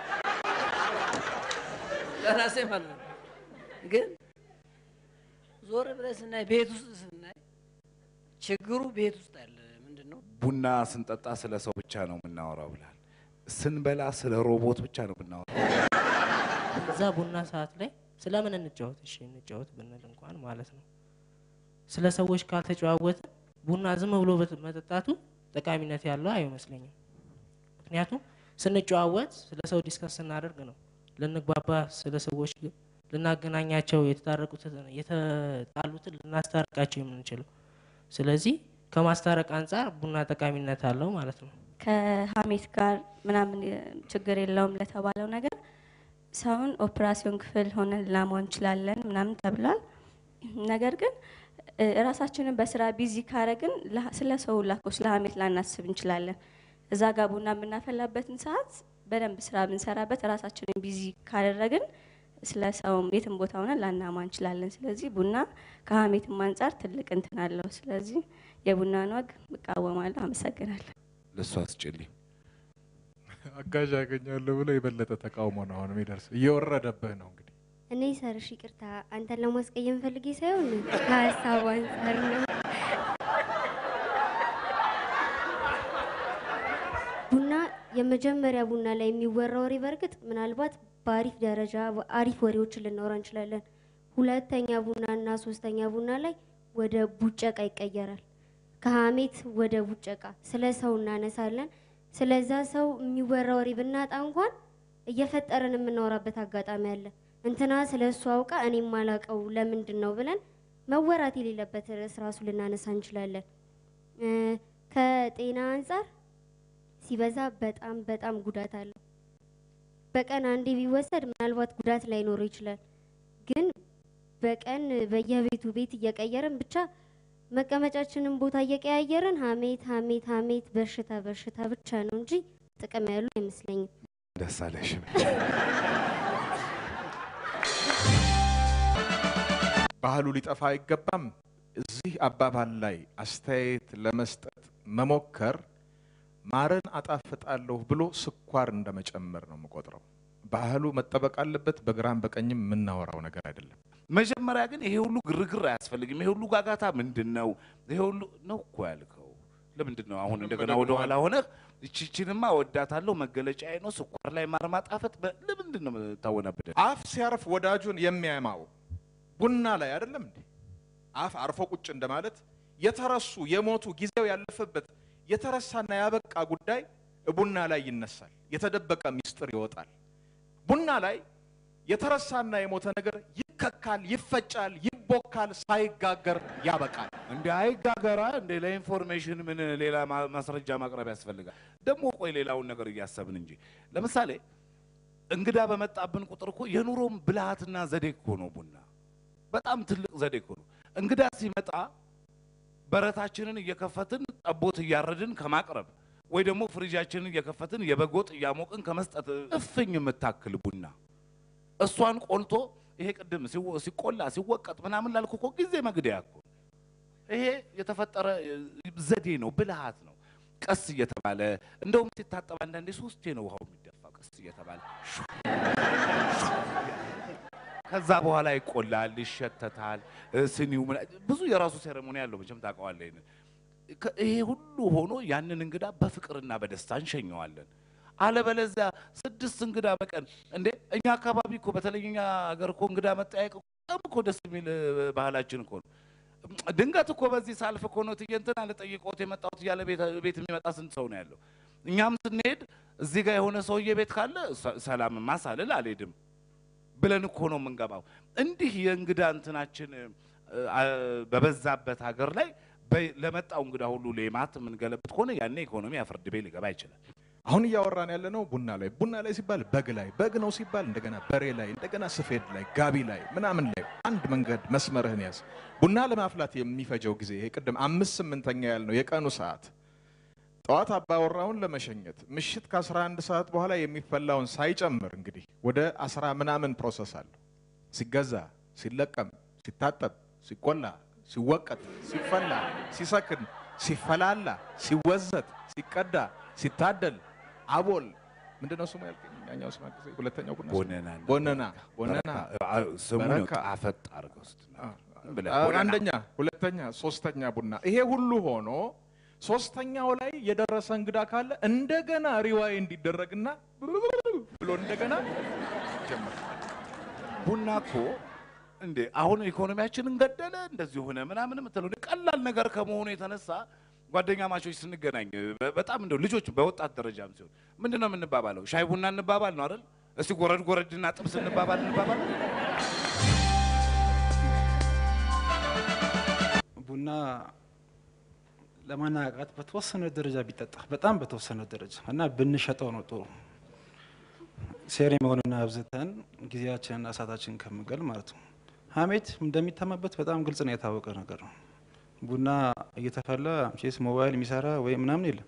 ለራሴ ማለት ነው። ግን ዞር ብለህ ስናይ ቤት ውስጥ ስናይ ችግሩ ቤት ውስጥ አለ። ምንድን ነው ቡና ስንጠጣ ስለ ሰው ብቻ ነው የምናወራው ብላል። ስንበላ ስለ ሮቦት ብቻ ነው የምናወራው። እዛ ቡና ሰዓት ላይ ስለምን እንጫወት? እሺ እንጫወት ብንል እንኳን ማለት ነው ስለ ሰዎች ካልተጨዋወተ ቡና ዝም ብሎ በት- መጠጣቱ ጠቃሚነት ያለው አይመስለኝም። ምክንያቱም ስንጨዋወት ስለ ሰው ዲስከስ ስናደርግ ነው ልንግባባ፣ ስለ ሰዎች ልናገናኛቸው፣ የተታረቁትን የተጣሉትን ልናስታርቃቸው የምንችለው። ስለዚህ ከማስታረቅ አንጻር ቡና ጠቃሚነት አለው ማለት ነው። ከሀሜት ጋር ምናምን ችግር የለውም ለተባለው ነገር ሰውን ኦፕራሲዮን ክፍል ሆነን ልናማው እንችላለን ምናምን ተብሏል። ነገር ግን እ፣ ራሳችንን በስራ ቢዚ ካረግን ለ- ስለ ሰው ላኮ ስለ ሀሜት ላናስብ እንችላለን። እዛ ጋር ቡና የምናፈላበትን ሰዓት በደንብ ስራ ብንሰራበት ራሳችንን ቢዚ ካደረግን ስለ ሰውም የትም ቦታ ሆነን ላናማ እንችላለን። ስለዚህ ቡና ከሀሜትም አንጻር ትልቅ እንትን አለው። ስለዚህ የቡናን ወግ እቃወማለሁ። አመሰግናለሁ። ለእሱ አስጭልኝ። አጋዥ ያገኛለሁ ብሎ የበለጠ ተቃውሞ ነው አሁን የሚደርስ እየወረደብህ ነው እንግዲህ እኔ ሰርሽ ይቅርታ፣ አንተን ለማስቀየም ፈልጌ ሳይሆን ከሀሳቡ አንጻር ነው። ቡና የመጀመሪያ ቡና ላይ የሚወራ ወሬ በእርግጥ ምናልባት በአሪፍ ደረጃ አሪፍ ወሬዎችን ልናወራ እንችላለን። ሁለተኛ ቡና እና ሶስተኛ ቡና ላይ ወደ ቡጨቃ ይቀየራል። ከሀሜት ወደ ቡጨቃ ስለ ሰው እናነሳለን። ስለዛ ሰው የሚወራ ወሬ ብናጣ እንኳን እየፈጠርን የምናወራበት አጋጣሚ አለ። እንትና ስለ እሱ አውቃ እኔ ማላቀው ለምንድን ነው ብለን መወራት የሌለበት ርዕስ ራሱ ልናነሳ እንችላለን። እ፣ ከጤና አንጻር ሲበዛ በጣም በጣም ጉዳት አለው። በቀን አንዴ ቢወሰድ ምናልባት ጉዳት ላይኖረው ይችላል። ግን በቀን በየቤቱ ቤት እየቀየርን ብቻ መቀመጫችንን ቦታ እየቀያየርን ሀሜት ሀሜት ሀሜት በሽታ በሽታ ብቻ ነው እንጂ ጥቅም ያሉ አይመስለኝም። ደስ አለሽ። ባህሉ ሊጠፋ አይገባም። እዚህ አባባል ላይ አስተያየት ለመስጠት መሞከር ማርን አጣፍጣለሁ ብሎ ስኳር እንደመጨመር ነው የምቆጥረው። ባህሉ መጠበቅ አለበት። በግራም በቀኝም የምናወራው ነገር አይደለም። መጀመሪያ ግን ይሄ ሁሉ ግርግር አያስፈልግም። ይሄ ሁሉ ጋጋታ ምንድን ነው? ይሄ ሁሉ ነው እኮ ያልከው። ለምንድን ነው አሁን እንደገና ወደ ኋላ ሆነህ ይቺችንማ ወዳታለሁ መገለጫዬ ነው ስኳር ላይ ማር ማጣፈጥ በ- ለምንድን ነው የምታወናብደን? አፍ ሲያርፍ ወዳጁን የሚያማው ቡና ላይ አይደለም እንዴ? አፍ አርፎ ቁጭ እንደማለት የተረሱ የሞቱ ጊዜው ያለፈበት የተረሳና ያበቃ ጉዳይ ቡና ላይ ይነሳል። የተደበቀ ሚስጥር ይወጣል። ቡና ላይ የተረሳና የሞተ ነገር ይከካል፣ ይፈጫል፣ ይቦካል፣ ሳይጋገር ያበቃል። እንደ አይጋገራ እንደ ለኢንፎርሜሽን ምን ሌላ ማ- ማስረጃ ማቅረብ ያስፈልጋል? ደግሞ ቆይ ሌላውን ነገር እያሰብን እንጂ ለምሳሌ እንግዳ በመጣብን ቁጥር እኮ የኑሮም ብልሃትና ዘዴ እኮ ነው ቡና። በጣም ትልቅ ዘዴ እኮ ነው። እንግዳ ሲመጣ በረታችንን እየከፈትን ጠቦት እያረድን ከማቅረብ ወይ ደግሞ ፍሪጃችንን እየከፈትን የበጎጥ እያሞቅን ከመስጠት እፍኝ የምታክል ቡና እሷን ቆልቶ ይሄ ቅድም ሲወ- ሲቆላ ሲወቀጥ ምናምን ላልኩ እኮ ጊዜ መግደያ እኮ ይሄ የተፈጠረ እ, ዘዴ ነው፣ ብልሃት ነው። ቀስ እየተባለ እንደውም ሲታጠብ አንዳንዴ ሶስቴ ነው ውሃው የሚደፋ ቀስ እየተባለ ሹ፣ ሹ ከዛ በኋላ ይቆላል፣ ይሸተታል። እ፣ ስኒው ምና- ብዙ የራሱ ሴሬሞኒ ያለው መቼም ታውቀዋለህ። ይሄንን ከ- ይሄ ሁሉ ሆኖ ያንን እንግዳ በፍቅርና በደስታ እንሸኘዋለን። አለበለዚያ ስድስት እንግዳ በቀን እንዴ! እኛ አካባቢ እኮ በተለይ እኛ ሀገር እኮ እንግዳ መጠያየቅ በጣም እኮ ደስ የሚል እ፣ ባህላችን እኮ ነው። ድንገት እኮ በዚህ ሳልፍ እኮ ነው እትዬ እንትና ልጠይቅዎት የመጣሁት እያለ ቤት ቤት የሚመጣ ስንት ሰው ነው ያለው? እኛም ስንሄድ እዚህ ጋር የሆነ ሰውዬ ቤት ካለ ሰ- ሰላምማ ሳልል አልሄድም ብለን እኮ ነው የምንገባው። እንዲህ የእንግዳ እንትናችን እ፣ አ- በበዛበት ሀገር ላይ በ- ለመጣው እንግዳ ሁሉ ሌማት የምንገለብጥ ከሆነ ያኔ ኢኮኖሚ ፍርድ ቤት ሊገባ ይችላል። አሁን እያወራን ያለ ነው ቡና ላይ ቡና ላይ ሲባል በግ ላይ በግ ነው ሲባል እንደገና በሬ ላይ እንደገና ስፌድ ላይ ጋቢ ላይ ምናምን ላይ አንድ መንገድ መስመርህን ያዝ። ቡና ለማፍላት የሚፈጀው ጊዜ ይሄ ቅድም አምስት ስምንተኛ ያልነው የቀኑ ሰዓት ጠዋት አባወራውን ለመሸኘት ምሽት ከ11 ሰዓት በኋላ የሚፈላውን ሳይጨምር እንግዲህ ወደ አስራ ምናምን ፕሮሰስ አለው። ሲገዛ፣ ሲለቀም፣ ሲታጠብ፣ ሲቆላ፣ ሲወቀጥ፣ ሲፈላ፣ ሲሰክን፣ ሲፈላላ፣ ሲወዘት፣ ሲቀዳ፣ ሲታደል፣ አቦል ምንድነው ስሙ ያልከኝ? ያኛው ስም አግዘኝ። ሁለተኛው ቡና ስሙ? ቦነና ቦነና ቦነና በረካ። አ- ስሙን በረካ። አፈጥ አድርገው ስትናገር ብለህ አ- ቦነና። አንደኛ፣ ሁለተኛ፣ ሶስተኛ ቡና ይሄ ሁሉ ሆኖ ሶስተኛው ላይ የደረሰ እንግዳ ካለ እንደገና ሪዋይ እንዲደረግና ብሎ እንደገና ጀመር። ቡና እኮ እንዴ አሁን ኢኮኖሚያችንን ገደለ እንደዚህ ሆነ ምናምን የምትለው እንደ ቀላል ነገር ከመሆኑ የተነሳ ጓደኛ ማቾች ስንገናኝ በ- በጣም እንደው ልጆች በወጣት ደረጃም ሲሆን ምንድን ነው የምንባባለው? ሻይ ቡና እንባባል ነው አይደል? እስቲ ጎረድ ጎረድና ጥብስ እንባባል እንባባል። ቡና ለማነቃቃት በተወሰነ ደረጃ ቢጠጣ በጣም በተወሰነ ደረጃ እና ብንሸጠው ነው ጥሩ። ሴሬሞኒውን አብዝተን ጊዜያችንን እሳታችንን ከምንገል ማለት ነው። ሀሜት እንደሚታማበት በጣም ግልጽ ነው፣ የታወቀ ነገር ነው። ቡና እየተፈላ ቼስ ሞባይል የሚሰራ ወይ ምናምን የለም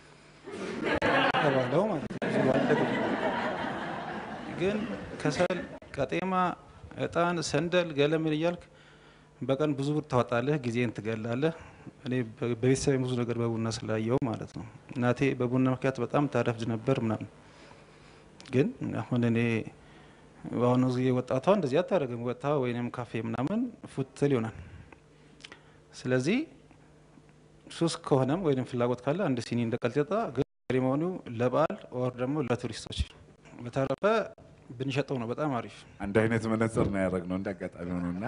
ተባለው ማለት ነው። ብዙ አልደግም። ግን ከሰል፣ ቀጤማ፣ እጣን፣ ሰንደል፣ ገለምን እያልክ በቀን ብዙ ብር ታወጣለህ፣ ጊዜን ትገላለህ። እኔ በ- በቤተሰብ ብዙ ነገር በቡና ስላየው ማለት ነው። እናቴ በቡና ምክንያት በጣም ታረፍድ ነበር ምናምን። ግን አሁን እኔ በአሁኑ ጊዜ ወጣቷ እንደዚህ አታደርግም። ወጥታ ወይንም ካፌ ምናምን ፉትል ይሆናል። ስለዚህ ሱስ ከሆነም ወይም ፍላጎት ካለ አንድ ሲኒ እንደ ቀልጤጣ ግን ሴሪሞኒው ለበዓል ወር ደግሞ ለቱሪስቶች። በተረፈ ብንሸጠው ነው በጣም አሪፍ። አንድ አይነት መነጽር ነው ያደረግነው እንደ አጋጣሚ ሆኖና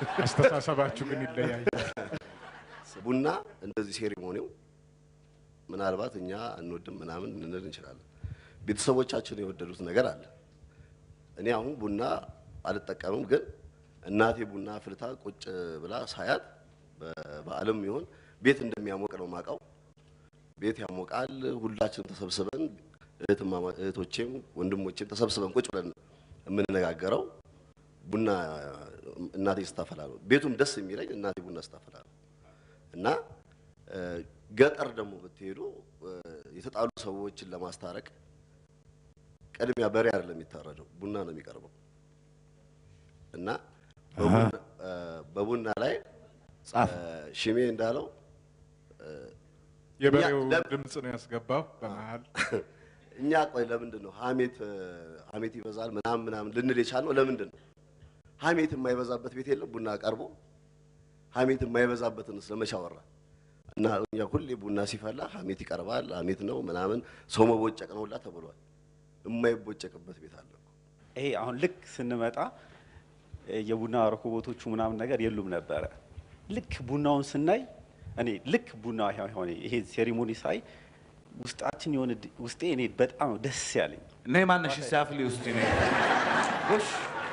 አስተሳሰባችሁ ግን ይለያያል። ቡና እንደዚህ ሴሪሞኒው ምናልባት እኛ እንወድም ምናምን ልንል እንችላለን። ቤተሰቦቻችን የወደዱት ነገር አለ። እኔ አሁን ቡና አልጠቀምም፣ ግን እናቴ ቡና አፍልታ ቁጭ ብላ ሳያት በበዓልም ይሁን ቤት እንደሚያሞቅ ነው ማውቀው። ቤት ያሞቃል። ሁላችንም ተሰብስበን እህትማማ እህቶቼም ወንድሞቼም ተሰብስበን ቁጭ ብለን የምንነጋገረው ቡና እናቴ ስታፈላ ነው። ቤቱም ደስ የሚለኝ እናቴ ቡና ስታፈላ ነው እና እ፣ ገጠር ደግሞ ብትሄዱ እ፣ የተጣሉ ሰዎችን ለማስታረቅ ቅድሚያ በሬ አይደለም የሚታረደው፣ ቡና ነው የሚቀርበው እና በቡና- እ፣ በቡና ላይ እ፣ ሽሜ እንዳለው እ፣ የበሬው እኛ ለም- ድምፅ ነው ያስገባው በመሀል። እኛ ቆይ ለምንድን ነው ሀሜት እ፣ ሀሜት ይበዛል ምናምን ምናምን ልንል የቻልነው ለምንድን ነው? ሀሜት የማይበዛበት ቤት የለም ቡና ቀርቦ ሀሜት የማይበዛበትን ስለመቼ አወራ እና እኛ ሁሌ ቡና ሲፈላ ሀሜት ይቀርባል ሀሜት ነው ምናምን ሰው መቦጨቅ ነው ሁላ ተብሏል። የማይቦጨቅበት ቤት አለ። ይሄ አሁን ልክ ስንመጣ እ፣ የቡና ረኮቦቶቹ ምናምን ነገር የሉም ነበረ። ልክ ቡናውን ስናይ እኔ ልክ ቡና ሆነ ይሄ ሴሪሞኒ ሳይ ውስጣችን የሆነ ድ- ውስጤ እኔ በጣም ነው ደስ ያለኝ እና የማነሽ ሲያፍሊ ውስጥ ነ ጎሽ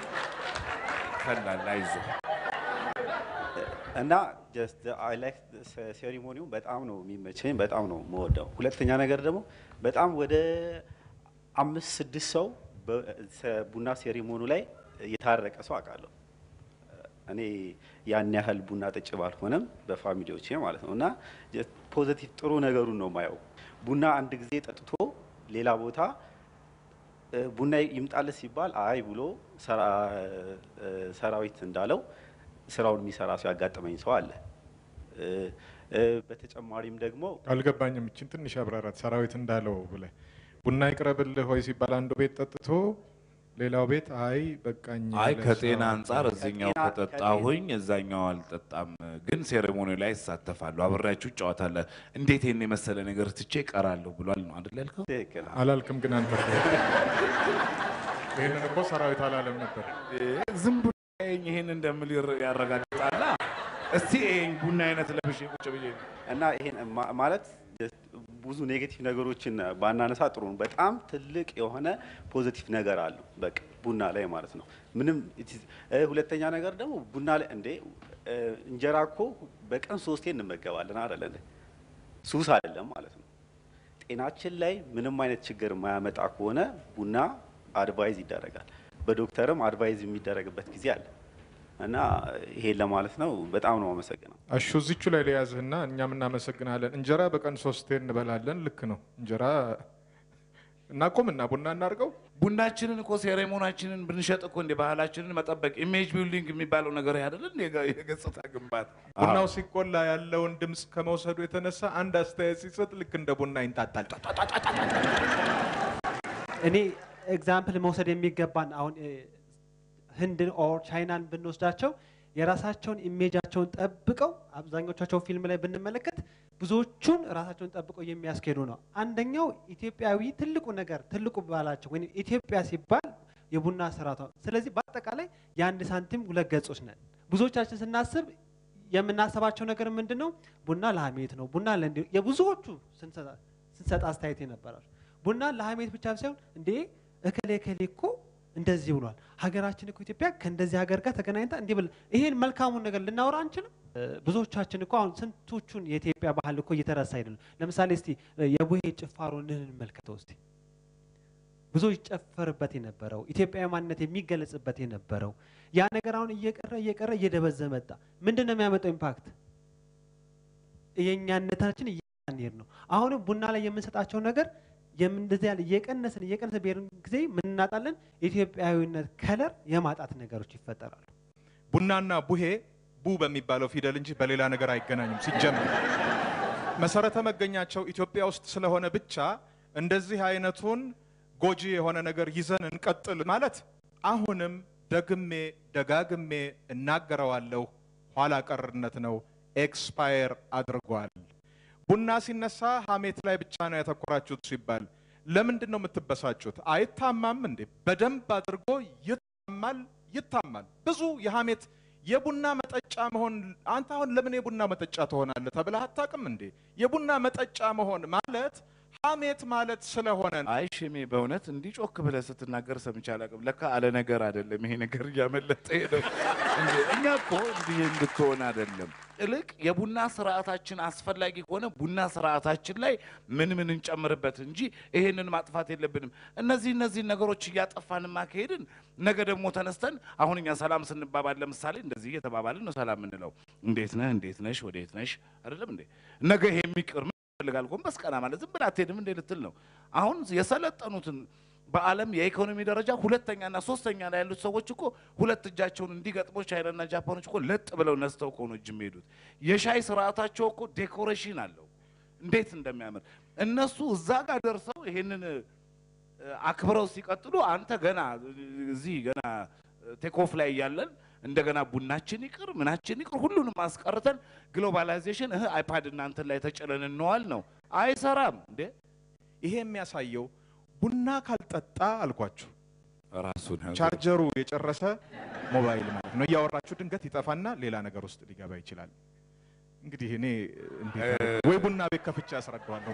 ፈላል አይዞህ እና ጀስት አይ ላይክ ሴሪሞኒው በጣም ነው የሚመቸኝ፣ በጣም ነው የምወደው። ሁለተኛ ነገር ደግሞ በጣም ወደ አምስት ስድስት ሰው በ- ሰ- ቡና ሴሪሞኒ ላይ የታረቀ ሰው አውቃለሁ። እኔ ያን ያህል ቡና ጠጭ ባልሆነም በፋሚሊዎቼ ማለት ነው እና ፖዘቲቭ ጥሩ ነገሩን ነው ማየው። ቡና አንድ ጊዜ ጠጥቶ ሌላ ቦታ እ፣ ቡና ይምጣለት ሲባል አይ ብሎ ሰራ- እ፣ ሰራዊት እንዳለው ስራውን የሚሰራ ሰው ያጋጠመኝ ሰው አለ። እ፣ እ፣ በተጨማሪም ደግሞ አልገባኝም። እችን ትንሽ አብራራት። ሰራዊት እንዳለው ብለህ ቡና ይቅረብልህ ሆይ ሲባል አንዱ ቤት ጠጥቶ ሌላው ቤት አይ በቃኝ አይ ያለ ከጤና ሰው- አንጻር እዚኛው ከጠጣሁኝ እዛኛው አልጠጣም፣ ግን ሴሬሞኒ ላይ እሳተፋለሁ፣ አብሬያችሁ እጫወታለሁ። እንዴት ይህን የመሰለ ነገር ትቼ እቀራለሁ ብሏል ነው አይደል ያልከው? አላልክም ግን አንተ ይህንን እኮ ሰራዊት አላለም ነበር። ዝም ብሎ ይሄን ይሄን እንደምል ይር- ያረጋግጣላ። እስቲ ይሄን ቡና አይነት ለብሼ ቁጭ ብዬ እና ይሄን ማ- ማለት ብዙ ኔጌቲቭ ነገሮችን ባናነሳ ጥሩ ነው። በጣም ትልቅ የሆነ ፖዚቲቭ ነገር አለው በቃ ቡና ላይ ማለት ነው። ምንም it is- እ፣ ሁለተኛ ነገር ደግሞ ቡና ላይ እንዴ እ፣ እንጀራ እኮ በቀን ሶስቴ እንመገባለን አይደለ እንዴ? ሱስ አይደለም ማለት ነው። ጤናችን ላይ ምንም አይነት ችግር የማያመጣ ከሆነ ቡና አድቫይዝ ይደረጋል። በዶክተርም አድቫይዝ የሚደረግበት ጊዜ አለ እና ይሄን ለማለት ነው። በጣም ነው አመሰግነው። አሹ እዚቹ ላይ ለያዝህና እኛም እናመሰግናለን። እንጀራ በቀን ሶስቴ እንበላለን። ልክ ነው። እንጀራ እናቆምና ቡና እናድርገው። ቡናችንን እኮ ሴሬሞናችንን ብንሸጥ እኮ እንደ ባህላችንን መጠበቅ ኢሜጅ ቢልዲንግ የሚባለው ነገር አይደለ እንደ የገ- የገጽታ ግንባታ ቡናው ሲቆላ ያለውን ድምፅ ከመውሰዱ የተነሳ አንድ አስተያየት ሲሰጥ ልክ እንደ ቡና ይንጣጣል። እኔ ኤግዛምፕል መውሰድ የሚገባን አሁን እ፣ ህንድን ኦር ቻይናን ብንወስዳቸው የራሳቸውን ኢሜጃቸውን ጠብቀው አብዛኞቻቸው ፊልም ላይ ብንመለከት ብዙዎቹን ራሳቸውን ጠብቀው የሚያስኬዱ ነው። አንደኛው ኢትዮጵያዊ ትልቁ ነገር ትልቁ ባህላቸው ወይም ኢትዮጵያ ሲባል የቡና ስርዓቷ። ስለዚህ በአጠቃላይ የአንድ ሳንቲም ሁለት ገጾች ነን። ብዙዎቻችን ስናስብ የምናስባቸው ነገር ምንድን ነው? ቡና ለሀሜት ነው፣ ቡና ለእንዲ የብዙዎቹ ስንሰጣ ስንሰጥ አስተያየት የነበራቸው ቡና ለሀሜት ብቻ ሳይሆን እንዴ እከሌ እከሌ እኮ እንደዚህ ብሏል፣ ሀገራችን እኮ ኢትዮጵያ ከእንደዚህ ሀገር ጋር ተገናኝታ እንዲህ ብል ይሄን መልካሙን ነገር ልናወራ አንችልም? እ፣ ብዙዎቻችን እኮ አሁን ስንቶቹን የኢትዮጵያ ባህል እኮ እየተረሳ አይደለም። ለምሳሌ እስቲ እ፣ የቡሄ ጭፋሮን እንመልከተው እስቲ ብዙ ይጨፈርበት የነበረው ኢትዮጵያዊ ማንነት የሚገለጽበት የነበረው ያ ነገር አሁን እየቀረ እየቀረ እየደበዘ መጣ። ምንድን ነው የሚያመጣው ኢምፓክት? የእኛነታችን እየሄድ ነው። አሁንም ቡና ላይ የምንሰጣቸው ነገር የምን- እንደዚህ ያለ እየቀነስን እየቀነስን ብሄርን ጊዜ ምን እናጣለን? ኢትዮጵያዊነት ከለር የማጣት ነገሮች ይፈጠራሉ። ቡናና ቡሄ ቡ በሚባለው ፊደል እንጂ በሌላ ነገር አይገናኙም። ሲጀመር መሰረተ መገኛቸው ኢትዮጵያ ውስጥ ስለሆነ ብቻ እንደዚህ አይነቱን ጎጂ የሆነ ነገር ይዘን እንቀጥል ማለት አሁንም ደግሜ ደጋግሜ እናገረዋለሁ፣ ኋላ ቀርነት ነው፣ ኤክስፓየር አድርጓል። ቡና ሲነሳ ሀሜት ላይ ብቻ ነው ያተኮራችሁት ሲባል ለምንድን ነው የምትበሳጩት? አይታማም እንዴ? በደንብ አድርጎ ይታማል፣ ይታማል። ብዙ የሀሜት የቡና መጠጫ መሆን አንተ አሁን ለምን የቡና መጠጫ ትሆናለህ ተብለህ አታውቅም እንዴ? የቡና መጠጫ መሆን ማለት ሀሜት ማለት ስለሆነ ነው። አይ ሽሜ በእውነት እንዲህ ጮክ ብለህ ስትናገር ሰምቼ አላውቅም። ለካ አለ ነገር አይደለም ይሄ ነገር እያመለጠ ሄደው። እንዴ እኛ እኮ እንዲህ እንድትሆን አይደለም። ይልቅ የቡና ስርዓታችን አስፈላጊ ከሆነ ቡና ስርዓታችን ላይ ምን ምን እንጨምርበት እንጂ ይሄንን ማጥፋት የለብንም። እነዚህ እነዚህ ነገሮች እያጠፋን ማካሄድን ነገ ደግሞ ተነስተን አሁን እኛ ሰላም ስንባባል ለምሳሌ እንደዚህ እየተባባልን ነው ሰላም የምንለው። እንዴት ነህ፣ እንዴት ነሽ፣ ወዴት ነሽ አይደለም እንዴ? ነገ ይሄ የሚቅር ምን ይፈልጋል? ጎንበስ ቀና ማለት ዝም ብለህ አትሄድም እንዴ ልትል ነው። አሁን የሰለጠኑትን በዓለም የኢኮኖሚ ደረጃ ሁለተኛና ሶስተኛ ላይ ያሉት ሰዎች እኮ ሁለት እጃቸውን እንዲገጥሞ ቻይናና ጃፓኖች እኮ ለጥ ብለው ነስተው እኮ ነው እጅ የሚሄዱት። የሻይ ስርዓታቸው እኮ ዴኮሬሽን አለው እንዴት እንደሚያምር እነሱ እዛ ጋር ደርሰው ይሄንን እ፣ አክብረው ሲቀጥሉ አንተ ገና እዚህ ገና ቴክኦፍ ላይ እያለን እንደገና ቡናችን ይቅር ምናችን ይቅር ሁሉንም አስቀርተን ግሎባላይዜሽን እህ አይፓድ እናንተን ላይ ተጭነን እንዋል ነው። አይሰራም እንዴ! ይሄ የሚያሳየው ቡና ካልጠጣ አልኳችሁ ራሱን ቻርጀሩ የጨረሰ ሞባይል ማለት ነው። እያወራችሁ ድንገት ይጠፋና ሌላ ነገር ውስጥ ሊገባ ይችላል። እንግዲህ እኔ እንዴት አድርጌ- ወይ ቡና ቤት ከፍቼ ያስረዳዋለሁ።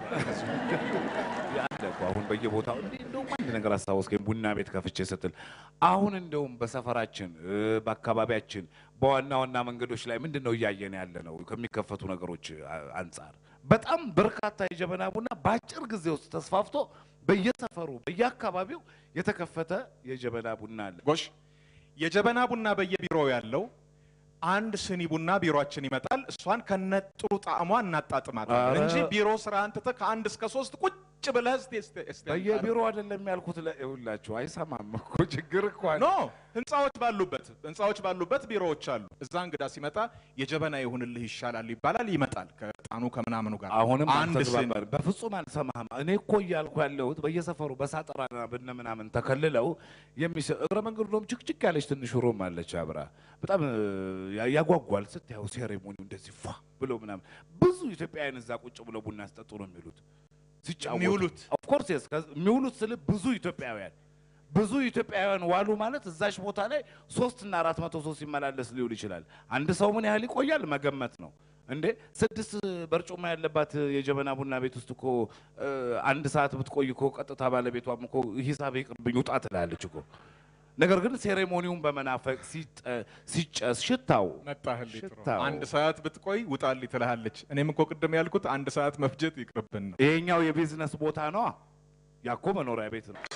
ያለ እኮ አሁን በየቦታው እንዴ እንደውም አንድ ነገር አስታወስከኝ። ቡና ቤት ከፍቼ ስትል አሁን እንደውም በሰፈራችን እ፣ በአካባቢያችን በዋና ዋና መንገዶች ላይ ምንድን ነው እያየን ያለ ነው ከሚከፈቱ ነገሮች አ- አንጻር በጣም በርካታ የጀበና ቡና በአጭር ጊዜ ውስጥ ተስፋፍቶ በየሰፈሩ በየአካባቢው የተከፈተ የጀበና ቡና አለ። ጎሽ የጀበና ቡና በየቢሮው ያለው አንድ ስኒ ቡና ቢሮአችን ይመጣል። እሷን ከነጥሩ ጣዕሟ እናጣጥማታለን ኧረ። እንጂ ቢሮ ስራ አንትተህ ከአንድ እስከ ሶስት ቁጭ ብለህ እስቲ እስቲ እስቲ በየቢሮ አይደለም ያልኩት። ይኸውላችሁ አይሰማም እኮ ችግር እኮ አለ። ኖ ህንፃዎች ባሉበት ህንፃዎች ባሉበት ቢሮዎች አሉ። እዛ እንግዳ ሲመጣ የጀበና ይሁንልህ ይሻላል ይባላል። ይመጣል ከጣኑ ከምናምኑ ጋር አሁንም አንድ ስኒ አልተግባባን። በፍጹም አልሰማህም። እኔ እኮ እያልኩ ያለሁት በየሰፈሩ በሳጠራና በነ ምናምን ተከልለው የሚሰ እግረ መንገዱ ደሞ ችክችክ ያለች ትንሽ ሮም አለች አብራ በጣም እ, ያ- ያጓጓል ስታየው ሴሬሞኒው እንደዚህ ፏ ብሎ ምናምን ብዙ ኢትዮጵያውያን እዛ ቁጭ ብለው ቡና ሲጠጡ ነው የሚሉት ሲጫወቱ የሚውሉት? ኦፍኮርስ የስ የሚውሉት ስል ብዙ ኢትዮጵያውያን ብዙ ኢትዮጵያውያን ዋሉ ማለት እዛች ቦታ ላይ ሶስት እና አራት መቶ ሰው ሲመላለስ ሊውል ይችላል። አንድ ሰው ምን ያህል ይቆያል መገመት ነው እንዴ። ስድስት በርጩማ ያለባት የጀበና ቡና ቤት ውስጥ እኮ እ, አንድ ሰዓት ብትቆይ እኮ ቀጥታ ባለቤቷም እኮ ሂሳብ ይቅርብኝ ውጣ ትላለች እኮ። ነገር ግን ሴሬሞኒውን በመናፈቅ ሲጠ- ሲጨስ ሽታው መጣህልኝ ጥሩ። ሽታው አንድ ሰዓት ብትቆይ ውጣልኝ ትልሃለች። እኔም እኮ ቅድም ያልኩት አንድ ሰዓት መፍጀት ይቅርብን ነው። ይሄኛው የቢዝነስ ቦታ ነዋ። ያኮ መኖሪያ ቤት ነው።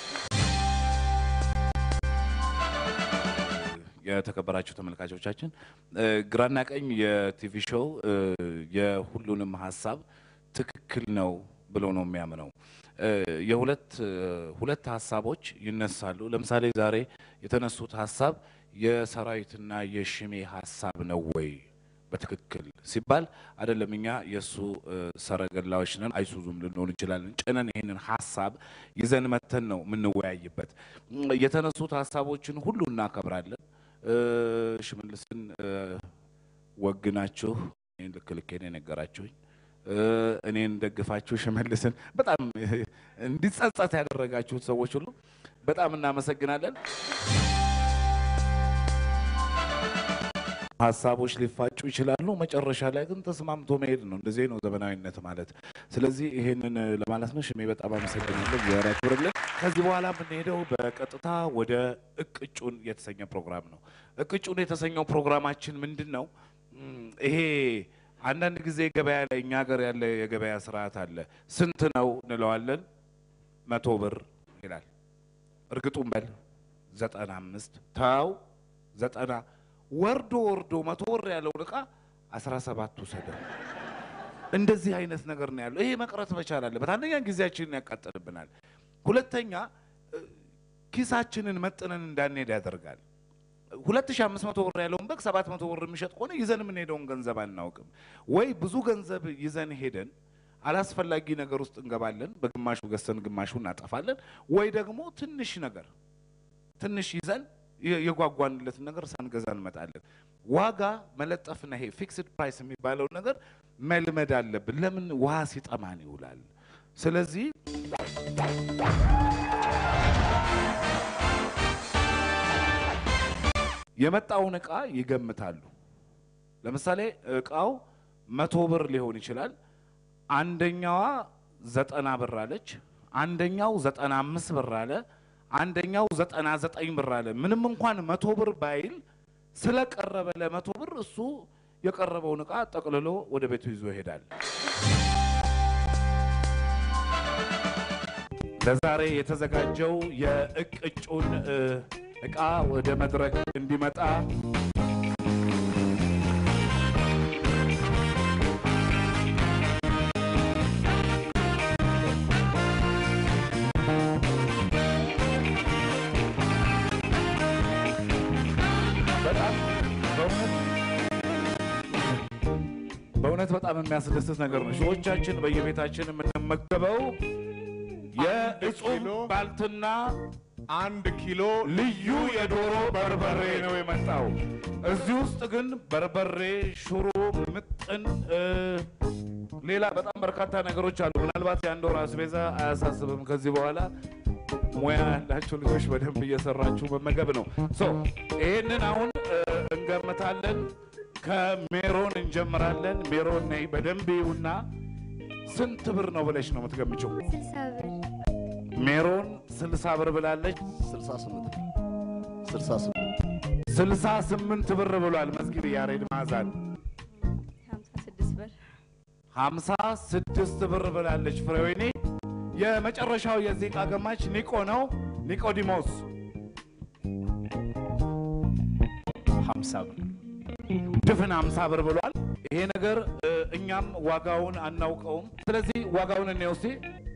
የተከበራችሁ ተመልካቾቻችን እ፣ ግራና ቀኝ የቲቪ ሾው እ፣ የሁሉንም ሀሳብ ትክክል ነው ብሎ ነው የሚያምነው። እ፣ የሁለት እ፣ ሁለት ሀሳቦች ይነሳሉ። ለምሳሌ ዛሬ የተነሱት ሀሳብ የሰራዊትና የሽሜ ሀሳብ ነው ወይ በትክክል ሲባል አይደለም። እኛ የእሱ እ፣ ሰረገላዎች ነን፣ አይሱዙም ልንሆን እንችላለን። ጭነን ይህንን ሀሳብ ይዘን መተን ነው የምንወያይበት። እም፣ የተነሱት ሀሳቦችን ሁሉ እናከብራለን። እ፣ ሽመልስን እ፣ ወግናችሁ እኔን ልክ ልኬን የነገራችሁኝ እ፣ እኔን ደግፋችሁ ሽመልስን በጣም እንዲጸጸት ያደረጋችሁት ሰዎች ሁሉ በጣም እናመሰግናለን። ሀሳቦች ሊፋጩ ይችላሉ። መጨረሻ ላይ ግን ተስማምቶ መሄድ ነው። እንደዚህ ነው ዘመናዊነት ማለት። ስለዚህ ይሄንን ለማለት ነው። ሽሜ በጣም አመሰግናለሁ። እግዚአብሔር ያክብርልን። ከዚህ በኋላ የምንሄደው በቀጥታ ወደ እቅጩን የተሰኘ ፕሮግራም ነው። እቅጩን የተሰኘው ፕሮግራማችን ምንድን ነው? እም፣ ይሄ አንዳንድ ጊዜ ገበያ ላይ እኛ ሀገር ያለ የገበያ ስርዓት አለ። ስንት ነው እንለዋለን። መቶ ብር ይላል። እርግጡን በል ዘጠና አምስት ተው ዘጠና ወርዶ ወርዶ መቶ ብር ያለውን እቃ አስራ ሰባት ውሰደው። እንደዚህ አይነት ነገር ነው ያለው። ይሄ መቅረት መቻል አለበት። አንደኛ ጊዜያችንን ያቃጥልብናል፣ ሁለተኛ እ፣ ኪሳችንን መጥነን እንዳንሄድ ያደርጋል። ሁለት ሺህ አምስት መቶ ብር ያለውን በግ ሰባት መቶ ብር የሚሸጥ ከሆነ ይዘን የምንሄደውን ገንዘብ አናውቅም። ወይ ብዙ ገንዘብ ይዘን ሄደን አላስፈላጊ ነገር ውስጥ እንገባለን፣ በግማሹ ገዝተን ግማሹ እናጠፋለን። ወይ ደግሞ ትንሽ ነገር ትንሽ ይዘን የ- የጓጓንለትን ነገር ሳንገዛ እንመጣለን። ዋጋ መለጠፍና ይሄ ፊክስድ ፕራይስ የሚባለው ነገር መልመድ አለብን። ለምን ውሃ ሲጠማን ይውላል። ስለዚህ የመጣውን እቃ ይገምታሉ። ለምሳሌ እቃው መቶ ብር ሊሆን ይችላል። አንደኛዋ ዘጠና ብር አለች፣ አንደኛው ዘጠና አምስት ብር አለ፣ አንደኛው ዘጠና ዘጠኝ ብር አለ። ምንም እንኳን መቶ ብር ባይል ስለቀረበ ለመቶ ብር እሱ የቀረበውን እቃ ጠቅልሎ ወደ ቤቱ ይዞ ይሄዳል። ለዛሬ የተዘጋጀው የእቅጩን እ, እቃ ወደ መድረክ እንዲመጣ በጣም በእውነት በእውነት በጣም የሚያስደስት ነገር ነው። ሺዎቻችን በየቤታችን የምንመገበው የእጹብ ባልትና አንድ ኪሎ ልዩ የዶሮ በርበሬ ነው የመጣው። እዚህ ውስጥ ግን በርበሬ፣ ሽሮ፣ ምጥን፣ እ፣ ሌላ በጣም በርካታ ነገሮች አሉ። ምናልባት የአንድ ወር አስቤዛ አያሳስብም። ከዚህ በኋላ ሙያ ያላቸው ልጆች በደንብ እየሰራችሁ መመገብ ነው። ሶ ይህንን አሁን እ፣ እንገምታለን። ከሜሮን እንጀምራለን። ሜሮን ነይ በደንብ ይሁና። ስንት ብር ነው ብለሽ ነው የምትገምችው? ስልሳ ብር ሜሮን ስልሳ ብር ብላለች። ስልሳ ስምንት ስልሳ ስምንት ስልሳ ስምንት ብር ብሏል። መዝጊብ ያሬድ ማዛን ሀምሳ ስድስት ብር ሀምሳ ስድስት ብር ብላለች። ፍሬወይኔ የመጨረሻው የዚህ ዕቃ ገማች ኒቆ ነው። ኒቆዲሞስ ሀምሳ ብር ድፍን ሀምሳ ብር ብሏል። ይሄ ነገር እ፣ እኛም ዋጋውን አናውቀውም። ስለዚህ ዋጋውን እንየው እስቲ።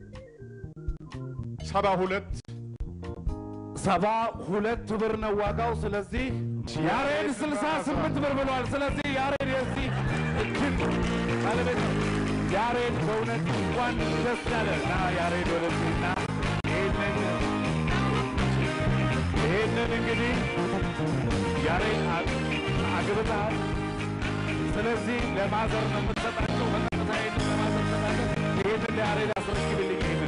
ሰባ ሁለት ሰባ ሁለት ብር ነው ዋጋው። ስለዚህ ያሬድ ስልሳ ስምንት ብር ብሏል። ስለዚህ ያሬድ የዚህ እጅግ ባለቤት ነው። ያሬድ በእውነት እንኳን ደስ ያለ እና ያሬድ ወደዚህና ይህንን ይህንን እንግዲህ ያሬድ አ- አግብተሃል። ስለዚህ ለማዘር ነው የምትሰጣቸው። በቀጥታ ይህንን ለማዘር ትሰጣለህ። ይህንን ለያሬድ አስረክብልኝ ይህንን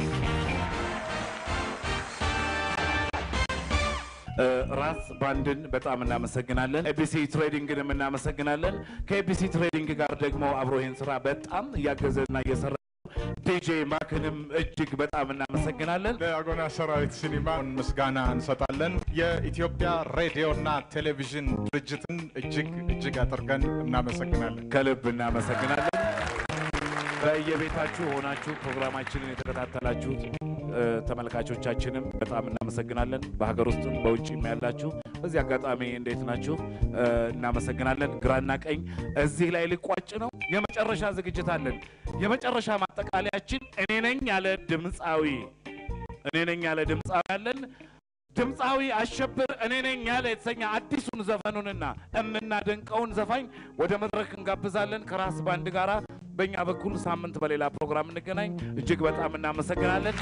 እ፣ ራስ ባንድን በጣም እናመሰግናለን። ኤቢሲ ትሬዲንግንም እናመሰግናለን። ከኤቢሲ ትሬዲንግ ጋር ደግሞ አብሮ ይህን ስራ በጣም እያገዘና እየሰራ ዲጄ ማክንም እጅግ በጣም እናመሰግናለን። ለአጎና ሰራዊት ሲኒማ ምስጋና እንሰጣለን። የኢትዮጵያ ሬዲዮና ቴሌቪዥን ድርጅትን እጅግ እጅግ አድርገን እናመሰግናለን። ከልብ እናመሰግናለን። በየቤታችሁ ሆናችሁ ፕሮግራማችንን የተከታተላችሁት እ፣ ተመልካቾቻችንም በጣም እናመሰግናለን። በሀገር ውስጥም በውጭም ያላችሁ በዚህ አጋጣሚ እንዴት ናችሁ? እ፣ እናመሰግናለን። ግራና ቀኝ እዚህ ላይ ሊቋጭ ነው። የመጨረሻ ዝግጅት አለን። የመጨረሻ ማጠቃለያችን እኔ ነኝ ያለ ድምፃዊ እኔ ነኝ ያለ ድምፃዊ አለን። ድምፃዊ አሸብር እኔ ነኝ ያለ የተሰኘ አዲሱን ዘፈኑንና የምናደንቀውን ዘፋኝ ወደ መድረክ እንጋብዛለን ከራስ ባንድ ጋራ። በእኛ በኩል ሳምንት በሌላ ፕሮግራም እንገናኝ። እጅግ በጣም እናመሰግናለን።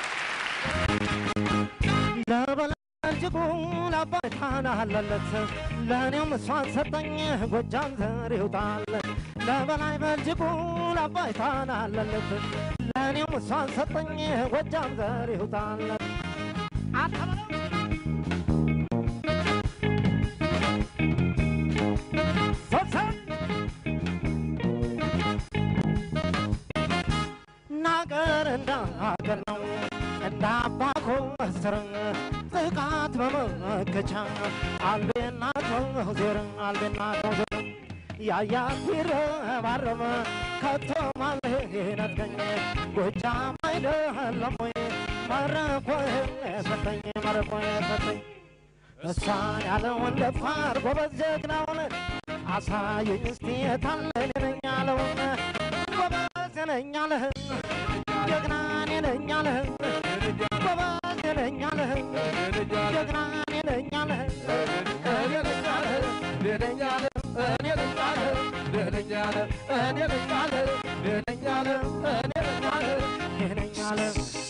ለበላጅጉ ለአባይታን አለለት ለእኔም እሷን ሰጠኝ ጎጃም ዘር ይውጣል ለበላይ በልጅጉ ለአባይታን አለለት ለእኔም እሷን ሰጠኝ ጎጃም ዘር ይውጣል ናገር እንደ ሀገር ነው እንደ አባኮ መስር ጥቃት በመመከቻ አልቤና ዜር አልቤና ዜር ያያት ቢረባረበ ከቶ ማልህ ነጥቀኝ ጎጃም አይደለም ወይ መረኮ ሰጠኝ መረኮ ሰጠኝ እሷን ያለውን ደፋር ጎበዝ ጀግናውን አሳየኝ እስቲ የታለ እኔ ነኝ ያለውን ጎበዝ ነኝ አለህ ጀግና እኔ ነኝ አለህ ጎበዝ ነኝ አለህ ጀግና እኔ ነኝ አለህ እኔ ነኝ አለህ እኔ ነኝ አለህ እኔ ነኝ አለህ እኔ ነኝ አለህ እኔ ነኝ አለህ እኔ ነኝ አለህ እኔ ነኝ አለህ እኔ ነኝ አለህ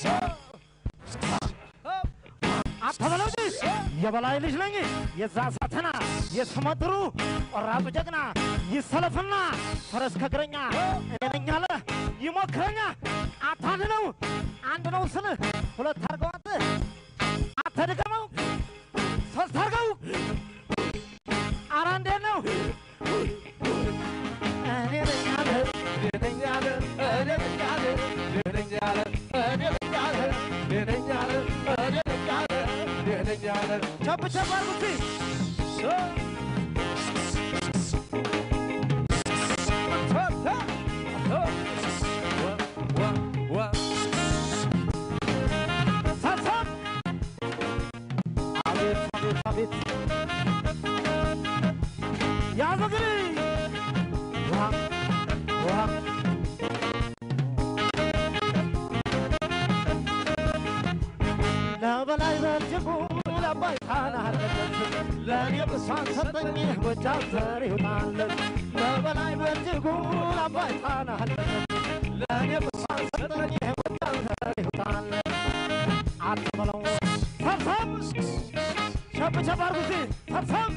አተበለው ልጅ የበላይ ልጅ ነኝ የዛ ሳተና የስመጥሩ ቆራጡ ጀግና ይሰለፍና ፈረስ ከእግረኛ እኔ ነኝ አለ ይሞክረኛ አታንድ ነው አንድ ነው ስልህ ሁለት አርገው አንተ አተድገመው ሶስት አርገው ቸብ ቸብ አድርጉት ሰብሰብ አቤት አቤት አቤት ያዘ እንግዲህ ውሃ ውሃ ለበላይ በእጅጉ ለአባይ ጣና አለበት ለእኔ ብሷን ሰጠኝ ጎጃም ዘር ይውጣለት ለበላይ በእጅጉ ለአባይ ጣና አለበት ለእኔ ብሷን ሰጠኝ ጎጃም ዘር ይውጣለት አትበለው ሰብሰብ ሸብ ሸብ አድርጉት ሰብሰብ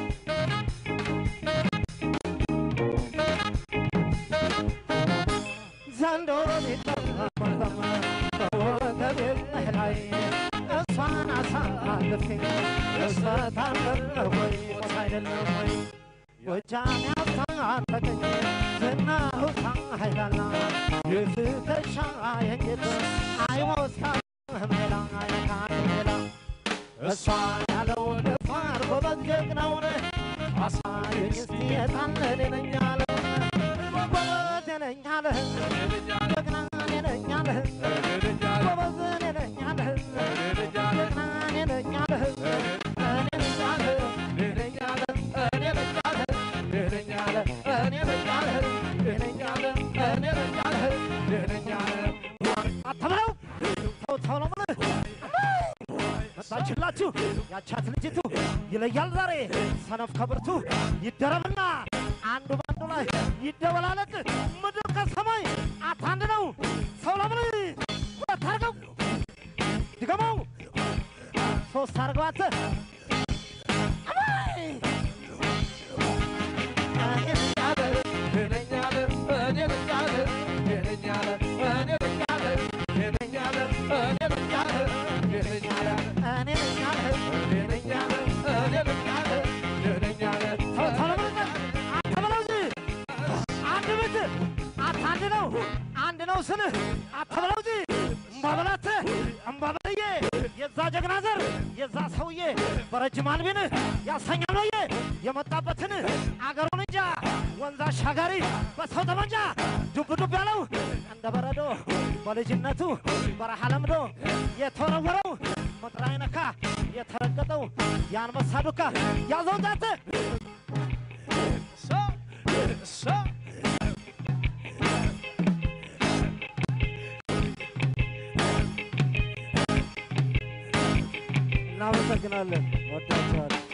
ዘንድሮ ሊጠመጠም በወገቤ ላይ እሷን አሳልፌ እሰታለሁ ወይ ሞት አይደለም ወይ ጎጃም ያስታጠቀኝ ዝናሁ ሳይላላ የፍተሻ የንጌት አይሞታ ሜላ አይነካት ሜላ እሷ ያለው ደፋር ጎበዝ ጀግናውን አሳየኝ እስቲ የታለ እኔ ነኝ ያለውን ጎበዝ እኔ ነኝ አለህ ጀግና እኔ ነኝ አለህ ጎበዝ እኔ ነኝ አለህ ጀግና እኔ ነኝ አለህ እኔ ነኝ አለህ እኔ ነኝ አለህ እኔ ነኝ አለህ እኔ ነኝ አለህ እኔ ነኝ አለህ እኔ ነኝ አለህ እኔ ነኝ አለህ እኔ ነኝ አለህ አትበለው ተው ተው ነው የምልህ መጣችላችሁ ያቻት ልጅቱ ይለያል ዛሬ ሰነፍ ከብርቱ ይደረብና አንዱ በአንዱ ላይ ይደበላለቅ ምድር ከሰማይ አታንድ ነው ሰው ለምን ሁለት አርገው ድገመው ሶስት አርገው አንተ አባይ! እኔ ነኝ አለ፣ እኔ ነኝ አለ፣ እኔ ነኝ አለ፣ እኔ ነኝ አለ፣ እኔ ነኝ አለ፣ እኔ ነኝ አለ፣ እኔ ነኝ አለ፣ እኔ ነኝ አለ፣ እኔ ነኝ አለ፣ እኔ ነኝ አለ፣ እኔ ነኝ አለ፣ እኔ ነኝ አለ። ተው ተው ለምን አትበለው እንጂ አንድ ቤት አታንድ ነው አንድ ነው ስልህ አትበለው እንጂ እምባበላት እምባበልዬ የዛ ጀግና ዘር የዛ ሰውዬ በረጅም አልቢን ያሰኛል ወዬ የመጣበትን አገሩን እንጃ ወንዝ አሻጋሪ በሰው ጠመንጃ ዱብ ዱብ ያለው እንደ በረዶ በልጅነቱ በረሃ ለምዶ የተወረወረው ምድር አይነካ የተረገጠው የአንበሳ ዱካ ያዘው ጣት እናመሰግናለን። ወዳችኋል።